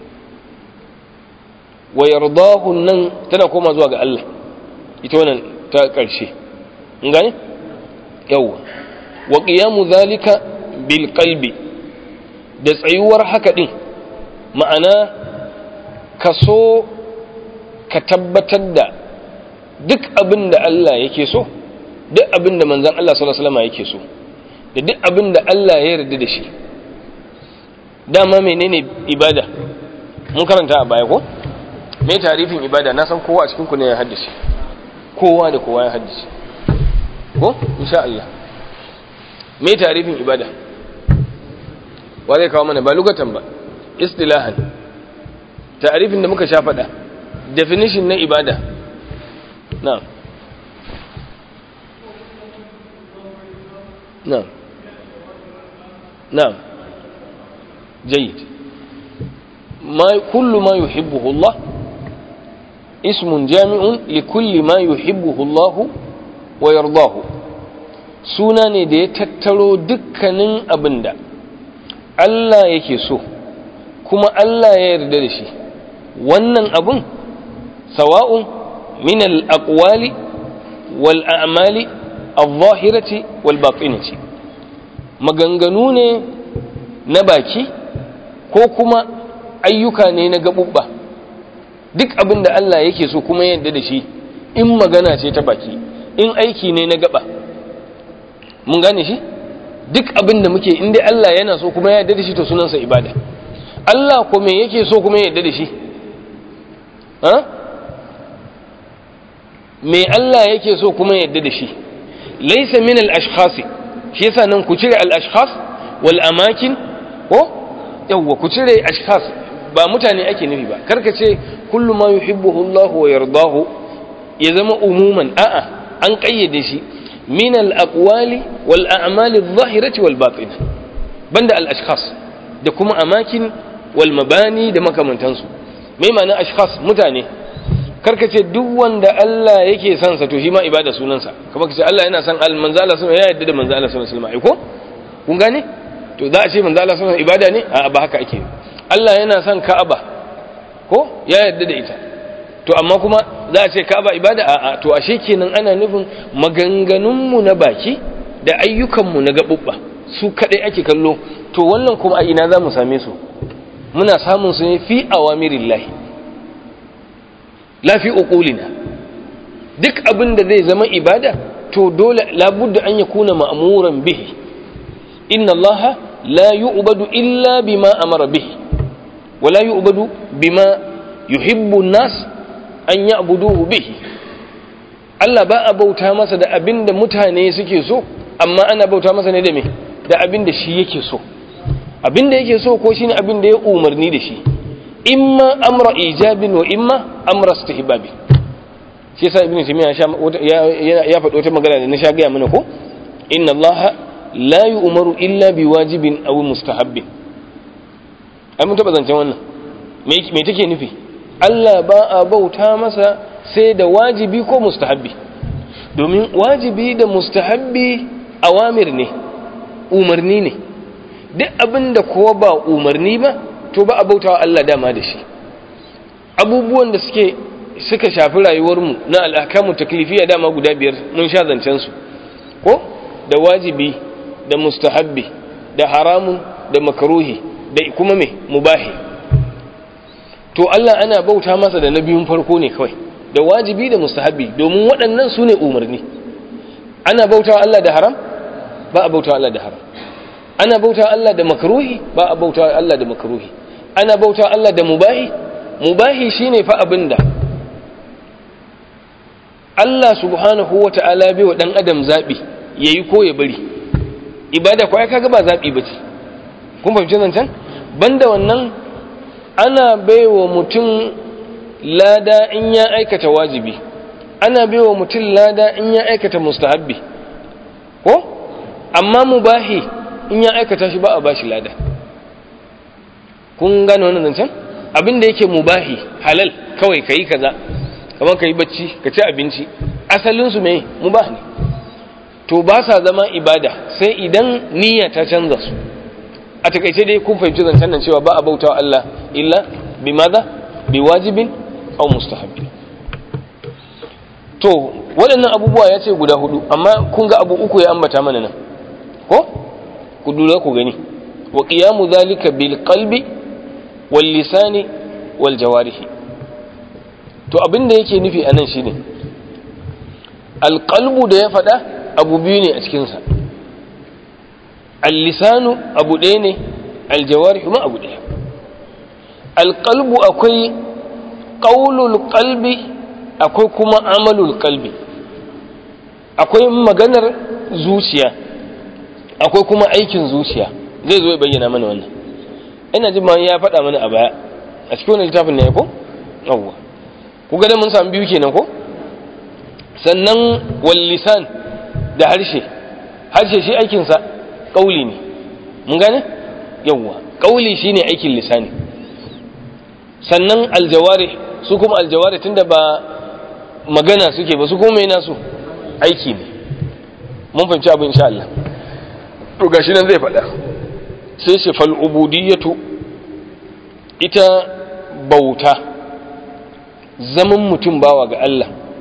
wa yardahu nan tana koma zuwa ga Allah ita wannan ta karshe ngane yawa wa qiyamu zalika bil qalbi da tsayuwar haka din ma'ana ka so ka tabbatar da duk abin da Allah yake so duk abin da manzon Allah sallallahu alaihi wasallam yake so da duk abin da Allah ya yarda da shi dama menene ibada mun karanta a baya ko me tarifin ibada na san kowa a cikin ku ne ya haddace kowa da kowa ya haddace ko insha Allah me tarifin ibada wa zai kawo mana ba lugatan ba istilahan tarifin da muka sha faɗa definition na ibada na na na جيد ما كل ما يحبه الله اسم جامع لكل ما يحبه الله ويرضاه suna ne da ya tattaro dukkanin abin da Allah yake so kuma Allah ya yarda da shi wannan abin sawa'un min al-aqwali wal a'mali al-zahirati wal batinati maganganu ne na baki ko kuma ayyuka ne na gabubba duk abin da Allah yake so kuma yadda da shi in magana ce ta baki in aiki ne na gaba mun gane shi duk abin da muke in dai Allah yana so kuma ya yarda da shi to sunansa ibada Allah ko me yake so kuma ya yarda da shi ha me Allah yake so kuma ya yarda da shi laysa min al-ashkhas shi yasa nan ku cire al-ashkhas wal amakin ko yawwa ku cire ashkhas ba mutane ake nufi ba karka ce kullu ma yuhibbuhu Allah wa yardahu ya zama umuman a'a an kayyade shi min al-aqwali wal a'mali adh-dhahirati wal batinah banda al-ashkhas da kuma amakin wal mabani da makamantansu mai ma'ana ashkhas mutane karka ce duk wanda Allah yake son sa to shi ma ibada sunansa kamar ka ce Allah yana son al manzo Allah ya yarda da manzo Allah sallallahu alaihi wasallam ko kun gane to za a ce manzo Allah sallallahu alaihi ibada ne a ba haka ake Allah yana son Ka'aba ko ya yarda da ita to amma kuma za a ce Ka'aba ibada a to ashe kenan ana nufin maganganun mu na baki da ayyukan mu na gabubba su kadai ake kallo to wannan kuma a ina za mu same su muna samun su ne fi awamirillahi la fi uqulina duk abin da zai zama ibada to dole labudda an yakuna ma'muran bihi inna allaha la yu'badu illa bima amara bihi wa la yu'badu bima yuhibbu an-nas an ya'buduhu bihi Allah ba a bauta masa da abin da mutane suke so amma ana bauta masa ne da me da abin da shi yake so abin da yake so ko shine abin da ya umarni da shi imma amra ijabin wa imma amra istihbabi shi yasa ibnu taymiya ya ya faɗi wata magana da na sha gaya mana ko inna allaha la yu'maru illa biwajibin aw mustahabbin ai mun taba zancen wannan me me take nufi Allah ba a bauta masa sai da wajibi ko mustahabbi domin wajibi da mustahabbi awamir ne umarni ne duk abin da kowa ba umarni ba to ba a bautawa Allah dama da shi abubuwan da suke suka shafi rayuwarmu na al'akamu taklifiya dama guda biyar mun sha zancen su ko da wajibi da mustahabbi da haramun da makaruhi da kuma me mubahi to Allah ana bauta masa da na biyun farko ne kawai da wajibi da mustahabbi domin waɗannan su ne umarni ana bautawa Allah da haram ba a bautawa Allah da haram ana bautawa Allah da makaruhi ba a bautawa Allah da makaruhi ana bauta Allah da mubahi mubahi shine fa abinda Allah subhanahu wata'ala bai wa dan adam zabi yayi ko ya bari ibada ko kaga ba zabi bace kun fahimci nan can banda wannan ana baiwa mutum lada in ya aikata wajibi ana baiwa mutum lada in ya aikata mustahabbi ko amma mubahi in ya aikata shi ba a bashi lada kun gane wannan zancen abin da yake mubahi halal kawai ka yi kaza kamar ka yi bacci ka ci abinci asalinsu mai mubah ne to ba sa zama ibada sai idan niyya ta canza su a takaice dai kun fahimci zancen nan cewa ba a bautawa Allah illa bi maza bi wajibin aw mustahabbi to waɗannan abubuwa ya ce guda hudu amma kun ga abu uku ya ambata mana nan ko ku lura ku gani wa qiyamu zalika bil qalbi wal lisani wal jawarihi to abin da yake nufi anan shine al qalbu da ya faɗa abu biyu ne a cikin sa al lisanu abu ɗaya ne al jawarihu ma abu ɗaya al qalbu akwai qaulul qalbi akwai kuma amalul qalbi akwai maganar zuciya akwai kuma aikin zuciya zai zo ya bayyana mana wannan ina jin ma ya faɗa mana a baya a cikin wannan littafin ne ko yawwa ku ga da mun samu biyu kenan ko sannan wal lisan da harshe harshe shi aikin sa kauli ne mun gane yawwa kauli shine aikin lisani sannan aljawari su kuma aljawari tunda ba magana suke ba su kuma mai nasu aiki ne mun fahimci abu insha Allah to gashi nan zai faɗa sai shi fal ubudiyatu ita bauta zaman mutum bawa ga Allah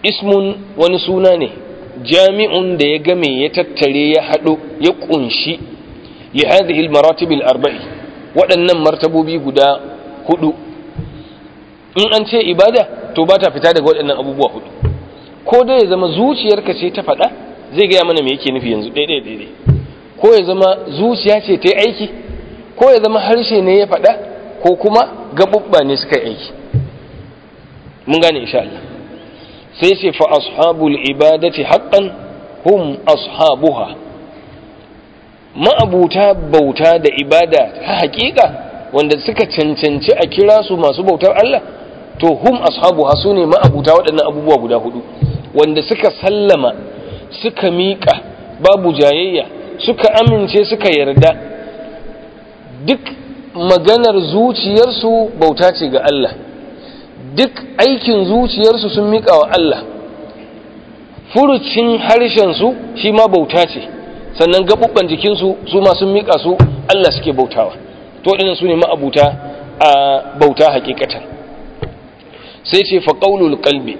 ismun wani suna ne jami'un da ya game ya tattare ya haɗo ya ƙunshi li hadhihi al-maratib al-arba'i waɗannan martabobi guda hudu in an ce ibada to ba ta fita daga waɗannan abubuwa hudu ko dai ya zama zuciyarka ce ta faɗa zai gaya mana me yake nufi yanzu daidai daidai ko ya zama zuciya ce ta yi aiki ko ya zama harshe ne ya faɗa ko kuma gaɓuɓɓa ne suka yi aiki mun gane insha Allah sai ce fa ashabul ibadati haqqan hum ashabuha ma'abuta bauta da ibada ta haƙiƙa wanda suka cancanci a kira su masu bautar Allah to hum ashabuha su ne ma'abuta waɗannan abubuwa guda hudu wanda suka sallama suka miƙa babu jayayya suka amince suka yarda duk maganar zuciyarsu bauta ce ga Allah duk aikin zuciyarsu sun miƙa wa Allah furucin harshensu shi ma bauta ce sannan gaɓuɓɓen jikinsu su ma sun miƙa su Allah suke bautawa to waɗannan su ne ma'abuta a bauta hakikatan sai ce fa ƙaunul ƙalbi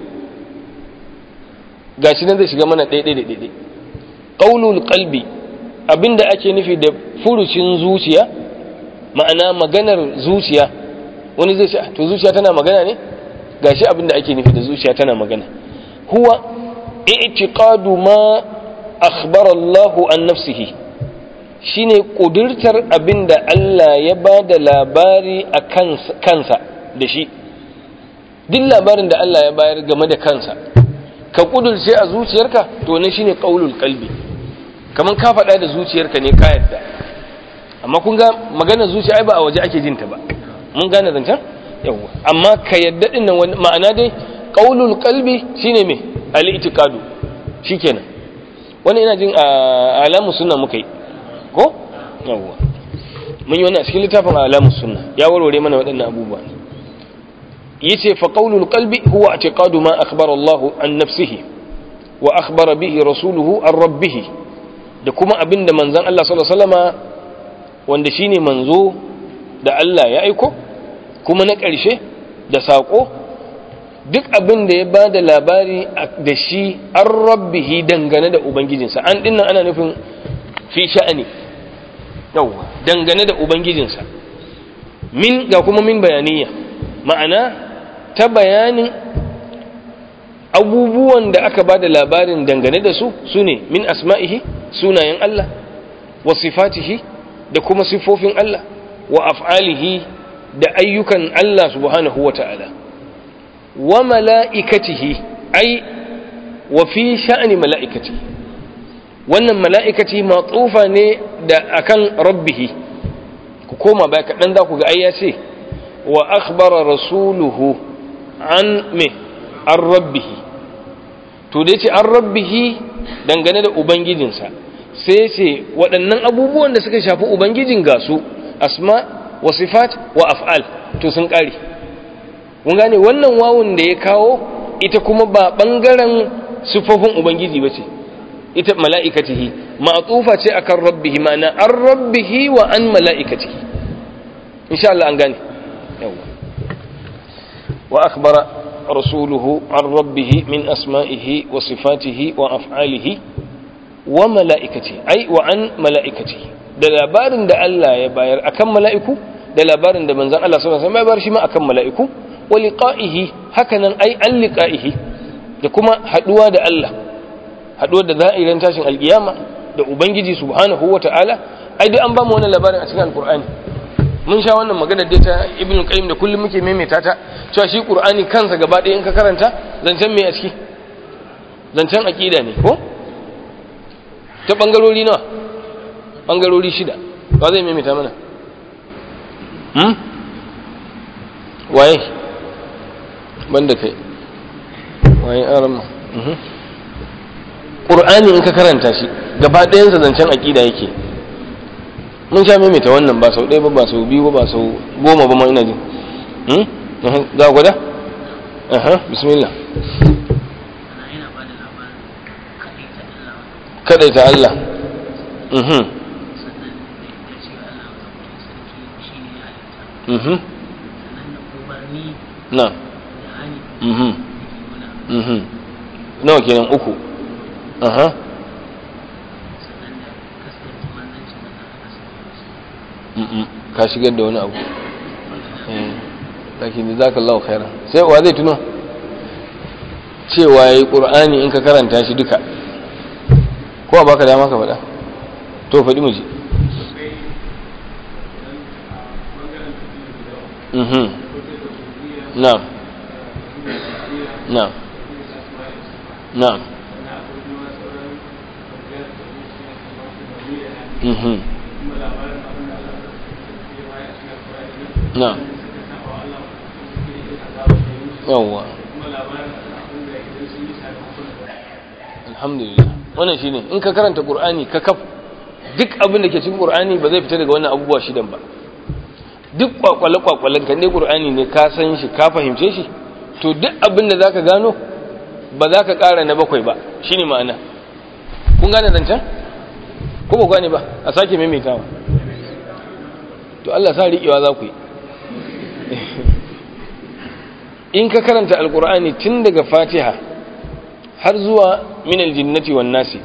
ga shi nan zai shiga mana ɗaiɗai da ɗaiɗai ƙaunul ƙalbi abinda ake nufi da furucin zuciya ma'ana maganar zuciya wani zai ce to zuciya tana magana ne ga shi abinda ake nufi da zuciya tana magana huwa i'tiqadu ma akhbara Allahu an nafsihi shine kudurtar abinda Allah ya ba da labari a kansa da shi duk labarin da Allah ya bayar game da kansa ka kudurce a zuciyarka to ne shine qaulul qalbi kaman ka faɗa da zuciyarka ne ka yadda amma kun ga maganar zuciya ai ba a waje ake jin ta ba mun gane zancen yawa amma ka yadda din nan ma'ana dai qaulul qalbi shine me al-i'tiqadu shikenan wani ina jin alamu sunna muka yi ko yawa mun yi wannan a cikin littafin alamu sunna ya warware mana waɗannan abubuwa yace fa qaulul qalbi huwa i'tiqadu ma akhbara Allah an nafsihi wa akhbara bihi rasuluhu an rabbih da kuma abinda manzon Allah sallallahu alaihi wasallama wanda shine manzo da Allah ya aiko kuma na ƙarshe da sako duk abin da ya bada labari da shi an rabbihi dangane da ubangijinsa an dinnan ana nufin fi sha'ani yawwa dangane da ubangijinsa min ga kuma min bayaniya ma'ana ta bayanin abubuwan da aka ba da labarin dangane da su su ne min asma'ihi sunayen Allah wa sifatihi da kuma sifofin Allah wa af'alihi da ayyukan Allah subhanahu wa ta'ala wa mala'ikatihi ai wa fi sha'ani mala'ikati wannan mala'ikati matsufa ne da akan rabbihi ku koma baya kaɗan da ku ga ai ya ce wa akhbara rasuluhu an me an rabbihi to dai ce an rabbihi dangane da ubangijinsa sai ce waɗannan abubuwan da suka shafi ubangijin ga su asma wa sifat wa af'al to sun ƙare mun gane wannan wawun da ya kawo ita kuma ba ɓangaren sifofin ubangiji ba ce ita mala'ikatihi ma'atufa ce akan rabbihi ma'ana an rabbihi wa an mala'ikatihi insha Allah an gane yawa wa akhbara rasuluhu an rabbihi min asma'ihi wa sifatihi wa af'alihi wa mala'ikati ai wa an mala'ikati da labarin da Allah ya bayar akan mala'iku da labarin da manzon Allah sallallahu alaihi wasallam ya bayar shi ma akan mala'iku wa liqa'ihi hakanan ai an liqa'ihi da kuma haduwa da Allah haduwa da za'iran tashin alkiyama da ubangiji subhanahu wata'ala ai duk an ba mu wannan labarin a cikin alqur'ani mun sha wannan magana da ta ibn qayyim da kullum muke maimaita ta cewa shi qur'ani kansa gaba ɗaya in ka karanta zancen me a ciki zancen aqida ne ko ta bangarori nawa bangarori shida ba zai maimaita mana hmm waye banda kai waye arama qur'ani in ka karanta shi gaba ɗayansa zancen aqida yake mun sha maimaita wannan ba sau ɗaya ba ba sau biyu ba ba sau goma ba ma ina ji za gwada? aha bismillah kaɗai ta Allah mhm mhm na mhm mhm nawa kenan uku aha ka shigar da wani abu lakin da zaka Allah khairan sai wa zai tuno cewa yayi qur'ani in ka karanta shi duka ko ba ka dama ka faɗa to faɗi mu ji mhm na'am na'am na'am mhm na'am yawwa alhamdulillah wannan shine in ka karanta qur'ani ka kaf duk abin da ke cikin qur'ani ba zai fita daga wannan abubuwa shidan ba duk kwakwale kwakwalen kan ne qur'ani ne ka san shi ka fahimce shi to duk abin da zaka gano ba za ka ƙara na bakwai ba shine ma'ana kun gane zancen ko ba gane ba a sake maimaitawa to Allah sa riƙewa za ku yi in ka karanta alkur'ani tun daga fatiha har zuwa minal jinnati wan nasi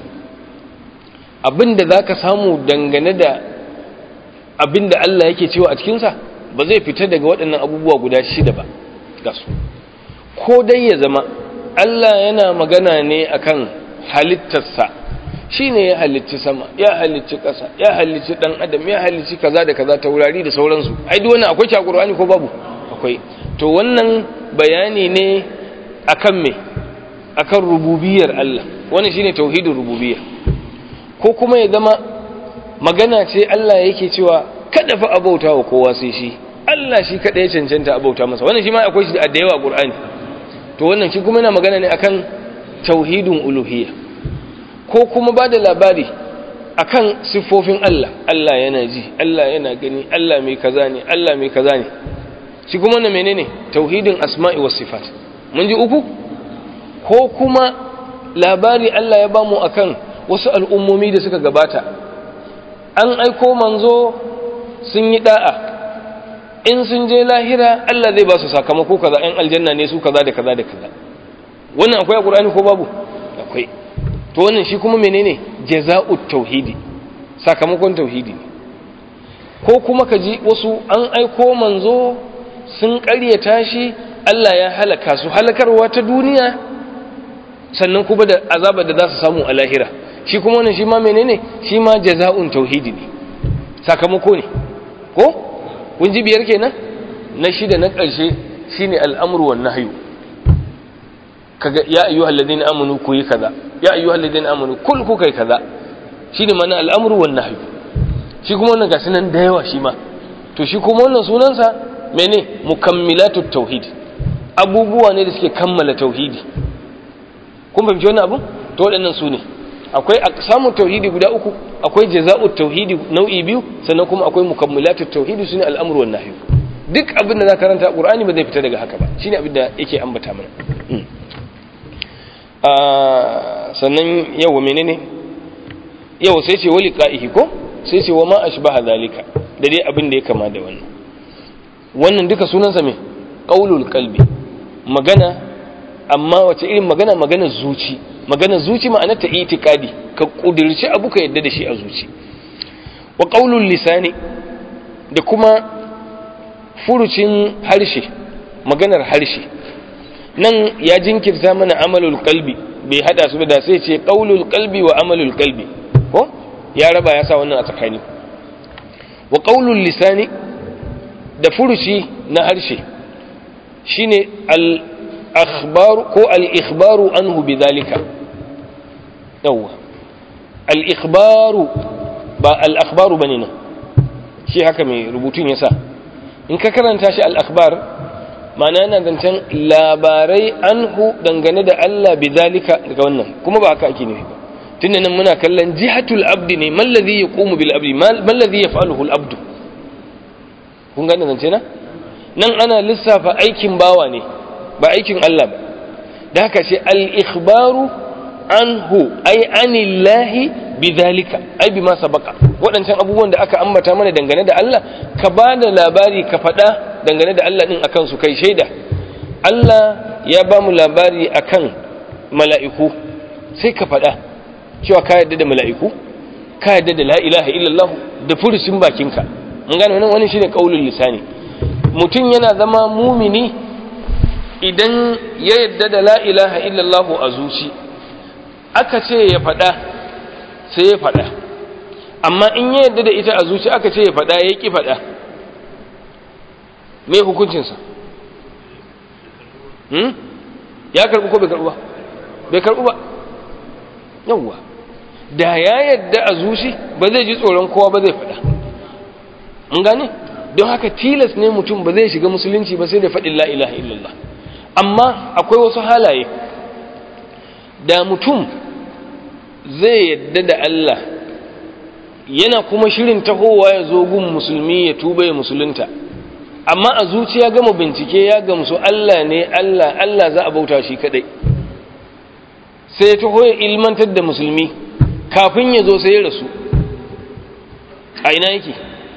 abinda za ka samu dangane da abinda Allah yake cewa a cikinsa ba zai fita daga waɗannan abubuwa guda shida ba ga su ko dai ya zama Allah yana magana ne akan halittarsa shi ne ya halicci sama ya halicci ƙasa ya halicci ɗan adam ya halicci kaza da kaza taurari da sauransu ai duk wannan akwai shi ko babu akwai to wannan bayani ne akan me akan rububiyar Allah wannan shine tauhidin rububiyya ko kuma ya zama magana ce Allah yake cewa kada fa abauta wa kowa sai shi Allah shi kada ya cancanta abauta masa wannan shi ma akwai shi da yawa a Qur'ani to wannan shi kuma yana magana ne akan tauhidin uluhiyya ko kuma ba da labari akan siffofin Allah Allah yana ji Allah yana gani Allah mai kaza ne Allah mai kaza ne shi kuma na menene tauhidin asma'i was sifat mun ji uku ko kuma labari Allah ya bamu akan wasu al'ummomi da suka gabata an aiko manzo sun yi da'a in sun je lahira Allah zai ba su sakamako kaza ɗan aljanna ne su kaza da kaza da kaza wannan akwai a Qur'ani ko babu akwai to wannan shi kuma menene jaza'ut tauhidi sakamakon tauhidi ne ko kuma ka ji wasu an aiko manzo sun ƙaryata shi Allah ya halaka su halakarwa ta duniya sannan kuma da azabar da za su samu a lahira shi kuma wannan shi ma menene shi ma jaza'un tauhidi ne sakamako ne ko kun ji biyar kenan na shida na ƙarshe shine al'amru wan nahyu kaga ya ayyuhal ladina amanu ku yi kaza ya ayyuhal ladina amanu kul ku kai kaza shine mana al'amru wan nahyu shi kuma wannan gasu nan da yawa shi ma to shi kuma wannan sunansa mene mukammilatu tauhid abubuwa ne da suke kammala tauhidi kun fahimci wannan abu to waɗannan su ne akwai samun tauhidi guda uku akwai jaza'ut tauhidi nau'i biyu sannan kuma akwai mukammilatu tauhidi sune al'amru wan nahyu duk abin da za karanta qur'ani ba zai fita daga haka ba shine abin da yake ambata mana sannan yawa menene yawa sai ce wali qa'ihi ko sai ce wa ma ashbaha zalika da dai abin da ya kama da wannan wannan duka sunansa me qaulul qalbi magana amma wace irin magana magana zuci magana zuci ma'ana ta itikadi ka kudirci abu ka yadda da shi a zuci wa qaulul lisani da kuma furucin harshe maganar harshe nan ya jinkirta mana amalul qalbi bai hada su da sai ce qaulul qalbi wa amalul qalbi ko ya raba ya sa wannan a tsakani wa qaulul lisani da furuci na harshe shine al akhbaru ko al ikhbaru anhu bidhalika yawa al ikhbaru ba al akhbaru bane nan shi haka mai rubutun yasa in ka karanta shi al akhbar ma'ana yana zancen labarai anhu dangane da Allah bidhalika daga wannan kuma ba haka ake nufi ba tunda nan muna kallon jihatul abdi ne man ladhi yaqumu bil abdi man ladhi yaf'aluhu al abdu kun gane zance na nan ana lissafa aikin bawa ne ba aikin Allah ba da haka ce al ikhbaru anhu ay anillahi bidhalika ai bima sabaka waɗancan abubuwan da aka ambata mana dangane da Allah ka ba da labari ka faɗa dangane da Allah din akan su kai shaida Allah ya ba mu labari akan mala'iku sai ka faɗa cewa ka yadda da mala'iku ka yadda da la ilaha illallah da furucin bakinka mun gane wannan wani shine kaulul lisani mutum yana zama mumini idan ya yadda da la ilaha illallah a zuci aka ce ya faɗa sai ya faɗa amma in ya yadda da ita a zuci aka ce ya faɗa ya ƙi faɗa me hukuncinsa hmm? ya karɓi ko bai karɓi ba bai karɓi ba yawwa da ya yadda a zuci ba zai ji tsoron kowa ba zai faɗa mun gane don haka tilas ne mutum ba zai shiga musulunci ba sai da faɗin la ilaha illallah amma akwai wasu halaye da mutum zai yadda da Allah yana kuma shirin tahowa ya zo gun musulmi ya tuba ya musulunta amma a zuciya gama bincike ya gamsu Allah ne Allah Allah za a bauta shi kadai sai ya taho ya ilmantar da musulmi kafin ya zo sai ya rasu a ina yake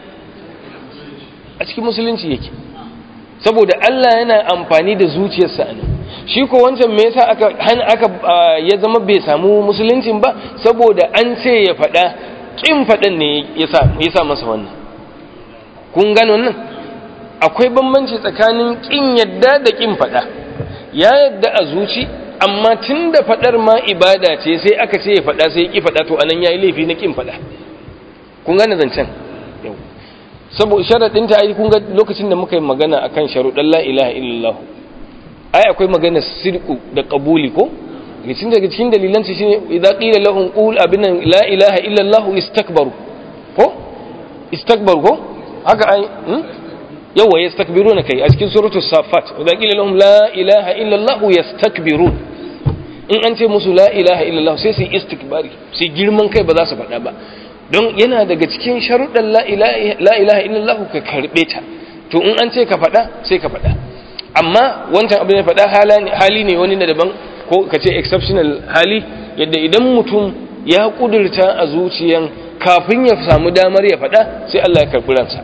a cikin musulunci yake saboda Allah yana amfani da zuciyarsa ne shi ko wancan me yasa aka aka ya zama bai samu musuluncin ba saboda an ce ya faɗa kin faɗan ne yasa yasa masa wannan kun gano wannan akwai bambanci tsakanin kin yadda da kin faɗa ya yadda a zuci amma tunda faɗar ma ibada ce sai aka ce ya faɗa sai ya ki faɗa to anan yayi laifi na kin faɗa kun gane zancen yau saboda sharaɗin ta ai kun ga lokacin da muka yi magana akan sharuɗan la ilaha illallah ai akwai magana sirku da qabuli ko cikin daga cikin dalilan shi shine idza qila lahum qul abina la ilaha illallah istakbaru ko istakbaru ko haka ai yawa yastakbiruna kai a cikin suratul safat idza qila lahum la ilaha illallah yastakbirun in an ce musu la ilaha illallah sai su istikbari sai girman kai ba za su faɗa ba don yana daga cikin sharuɗan la ilaha illallah ka karɓe ta to in an ce ka faɗa sai ka faɗa amma wancan abin da faɗa hali ne wani na daban ko ka ce exceptional hali yadda idan mutum ya ƙudurta a zuciyan kafin ya samu damar ya faɗa sai Allah ya karɓi ransa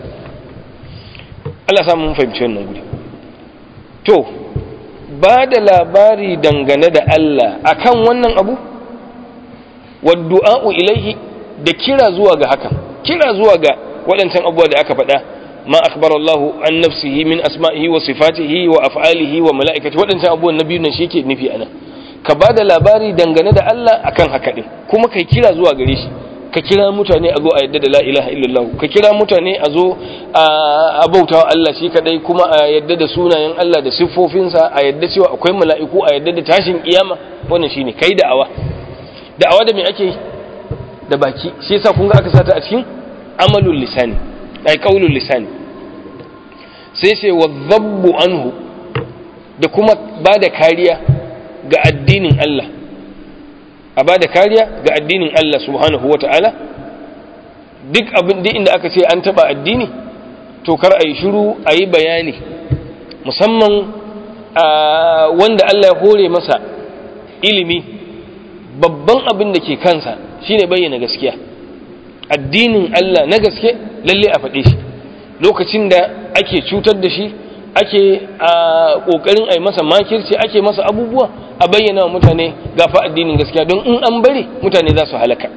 Allah samu mun fahimci wannan guri to ba da labari dangane da Allah akan wannan abu wa du'a'u ilaihi da kira zuwa ga hakan kira zuwa ga waɗancan abubuwa da aka faɗa ma akbar Allah an nafsihi min asma'ihi wa sifatihi wa af'alihi wa mala'ikati waɗancan abubuwan na biyu nan shi yake nufi anan ka ba da labari dangane da Allah akan haka din kuma kai kira zuwa gare shi ka kira mutane a zo a yadda da la ilaha illallah ka kira mutane a zo a bautawa Allah shi kadai kuma a yadda da sunayen Allah da siffofinsa a yadda cewa akwai mala'iku a yadda da tashin kiyama wannan shine kai da'awa da'awa da me ake yi da baki shi yasa kun ga aka sata a cikin amalul lisani ai qaulul lisani sai sai wadhabbu anhu da kuma bada kariya ga addinin Allah a bada kariya ga addinin Allah subhanahu wata'ala duk abin da inda aka ce an taba addini to kar ayi shiru ayi bayani musamman wanda Allah ya hore masa ilimi babban abin da ke kansa shine bayyana gaskiya addinin Allah na gaske lalle a faɗe shi lokacin da ake cutar da shi ake a ƙoƙarin a yi masa makirci ake masa abubuwa a bayyana wa mutane gafa addinin gaskiya don in an bari mutane za su halaka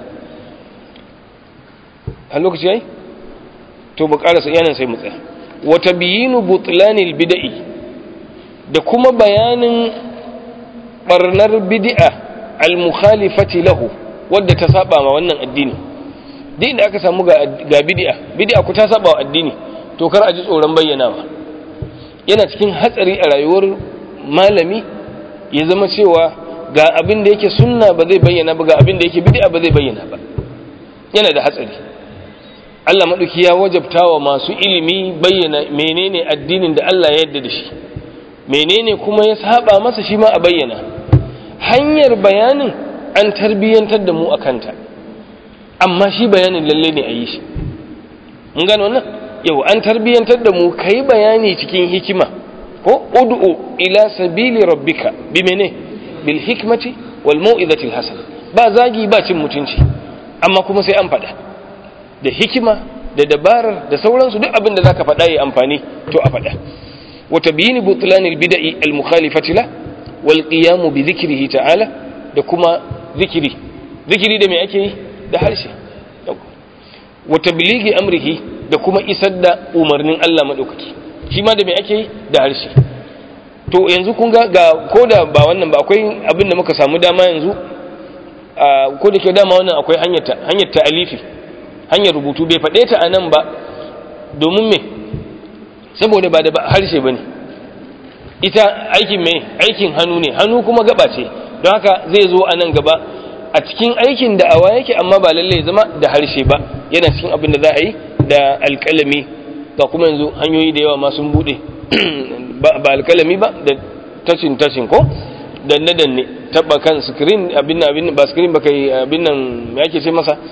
a lokaci yayi to ba ƙarasa yanan sai mu tsaya wata biyinu butlanil bida'i da kuma bayanin barnar bid'a al-mukhalifati lahu wadda ta saba ma wannan addini duk inda aka samu ga ga bid'a bid'a ku ta saba wa addini to kar a ji tsoron bayyanawa yana cikin hatsari a rayuwar malami ya zama cewa ga abin da yake sunna ba zai bayyana ba ga abin da yake bid'a ba zai bayyana ba yana da hatsari Allah maɗauki ya wajabta wa masu ilimi bayyana menene addinin da Allah ya yarda da shi menene kuma ya saba masa shi ma a bayyana hanyar bayanin an tarbiyyantar da mu a kanta amma shi bayanin lalle ne a yi shi mun gano wannan yau an tarbiyyantar da mu kai bayani cikin hikima ko ud'u ila sabili rabbika bi mene bil hikmati wal mau'izati al hasana ba zagi ba cin mutunci amma kuma sai an faɗa da hikima da dabarar da sauransu duk abin da zaka faɗa yi amfani to a faɗa wa tabyin butlan al bid'i al mukhalifati la wal qiyam bi dhikrihi ta'ala da kuma zikiri zikiri da me ake yi da harshe wa tabligi amrihi da kuma isar da umarnin Allah madaukaki shi ma da me ake yi da harshe to yanzu kun ga ga koda ba wannan ba akwai abin da muka samu dama yanzu ko da ke dama wannan akwai hanyar hanyar ta'alifi hanyar rubutu bai faɗe ta anan ba domin me saboda ba da harshe bane ita aikin me aikin hannu ne hannu kuma gaba ce don haka zai zo a nan gaba a cikin aikin da awa yake amma ba lalle ya zama da harshe ba yana cikin abin da za a yi da alƙalami ga kuma yanzu hanyoyi da yawa ma sun buɗe ba alƙalami ba da tashin tashin ko danne danne taba kan screen abin abin ba screen ba kai abin nan me yake ce masa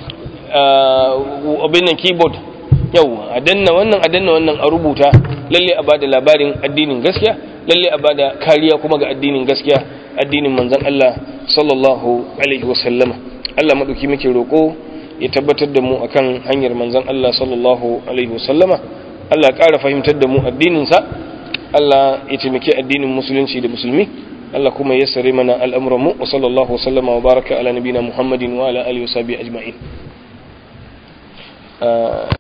abin nan keyboard yau a danna wannan a danna wannan a rubuta lalle a bada labarin addinin gaskiya lalle a bada kariya kuma ga addinin gaskiya addinin manzon Allah sallallahu alaihi wasallama Allah madauki muke roko ya tabbatar da mu akan hanyar manzon Allah sallallahu alaihi wasallama Allah ya ƙara fahimtar da mu addinin sa Allah ya taimaki addinin musulunci da musulmi Allah kuma ya sare mana al'amuran mu wa sallallahu wasallama wa baraka ala nabina Muhammadin wa ala alihi wa sahbihi ajma'in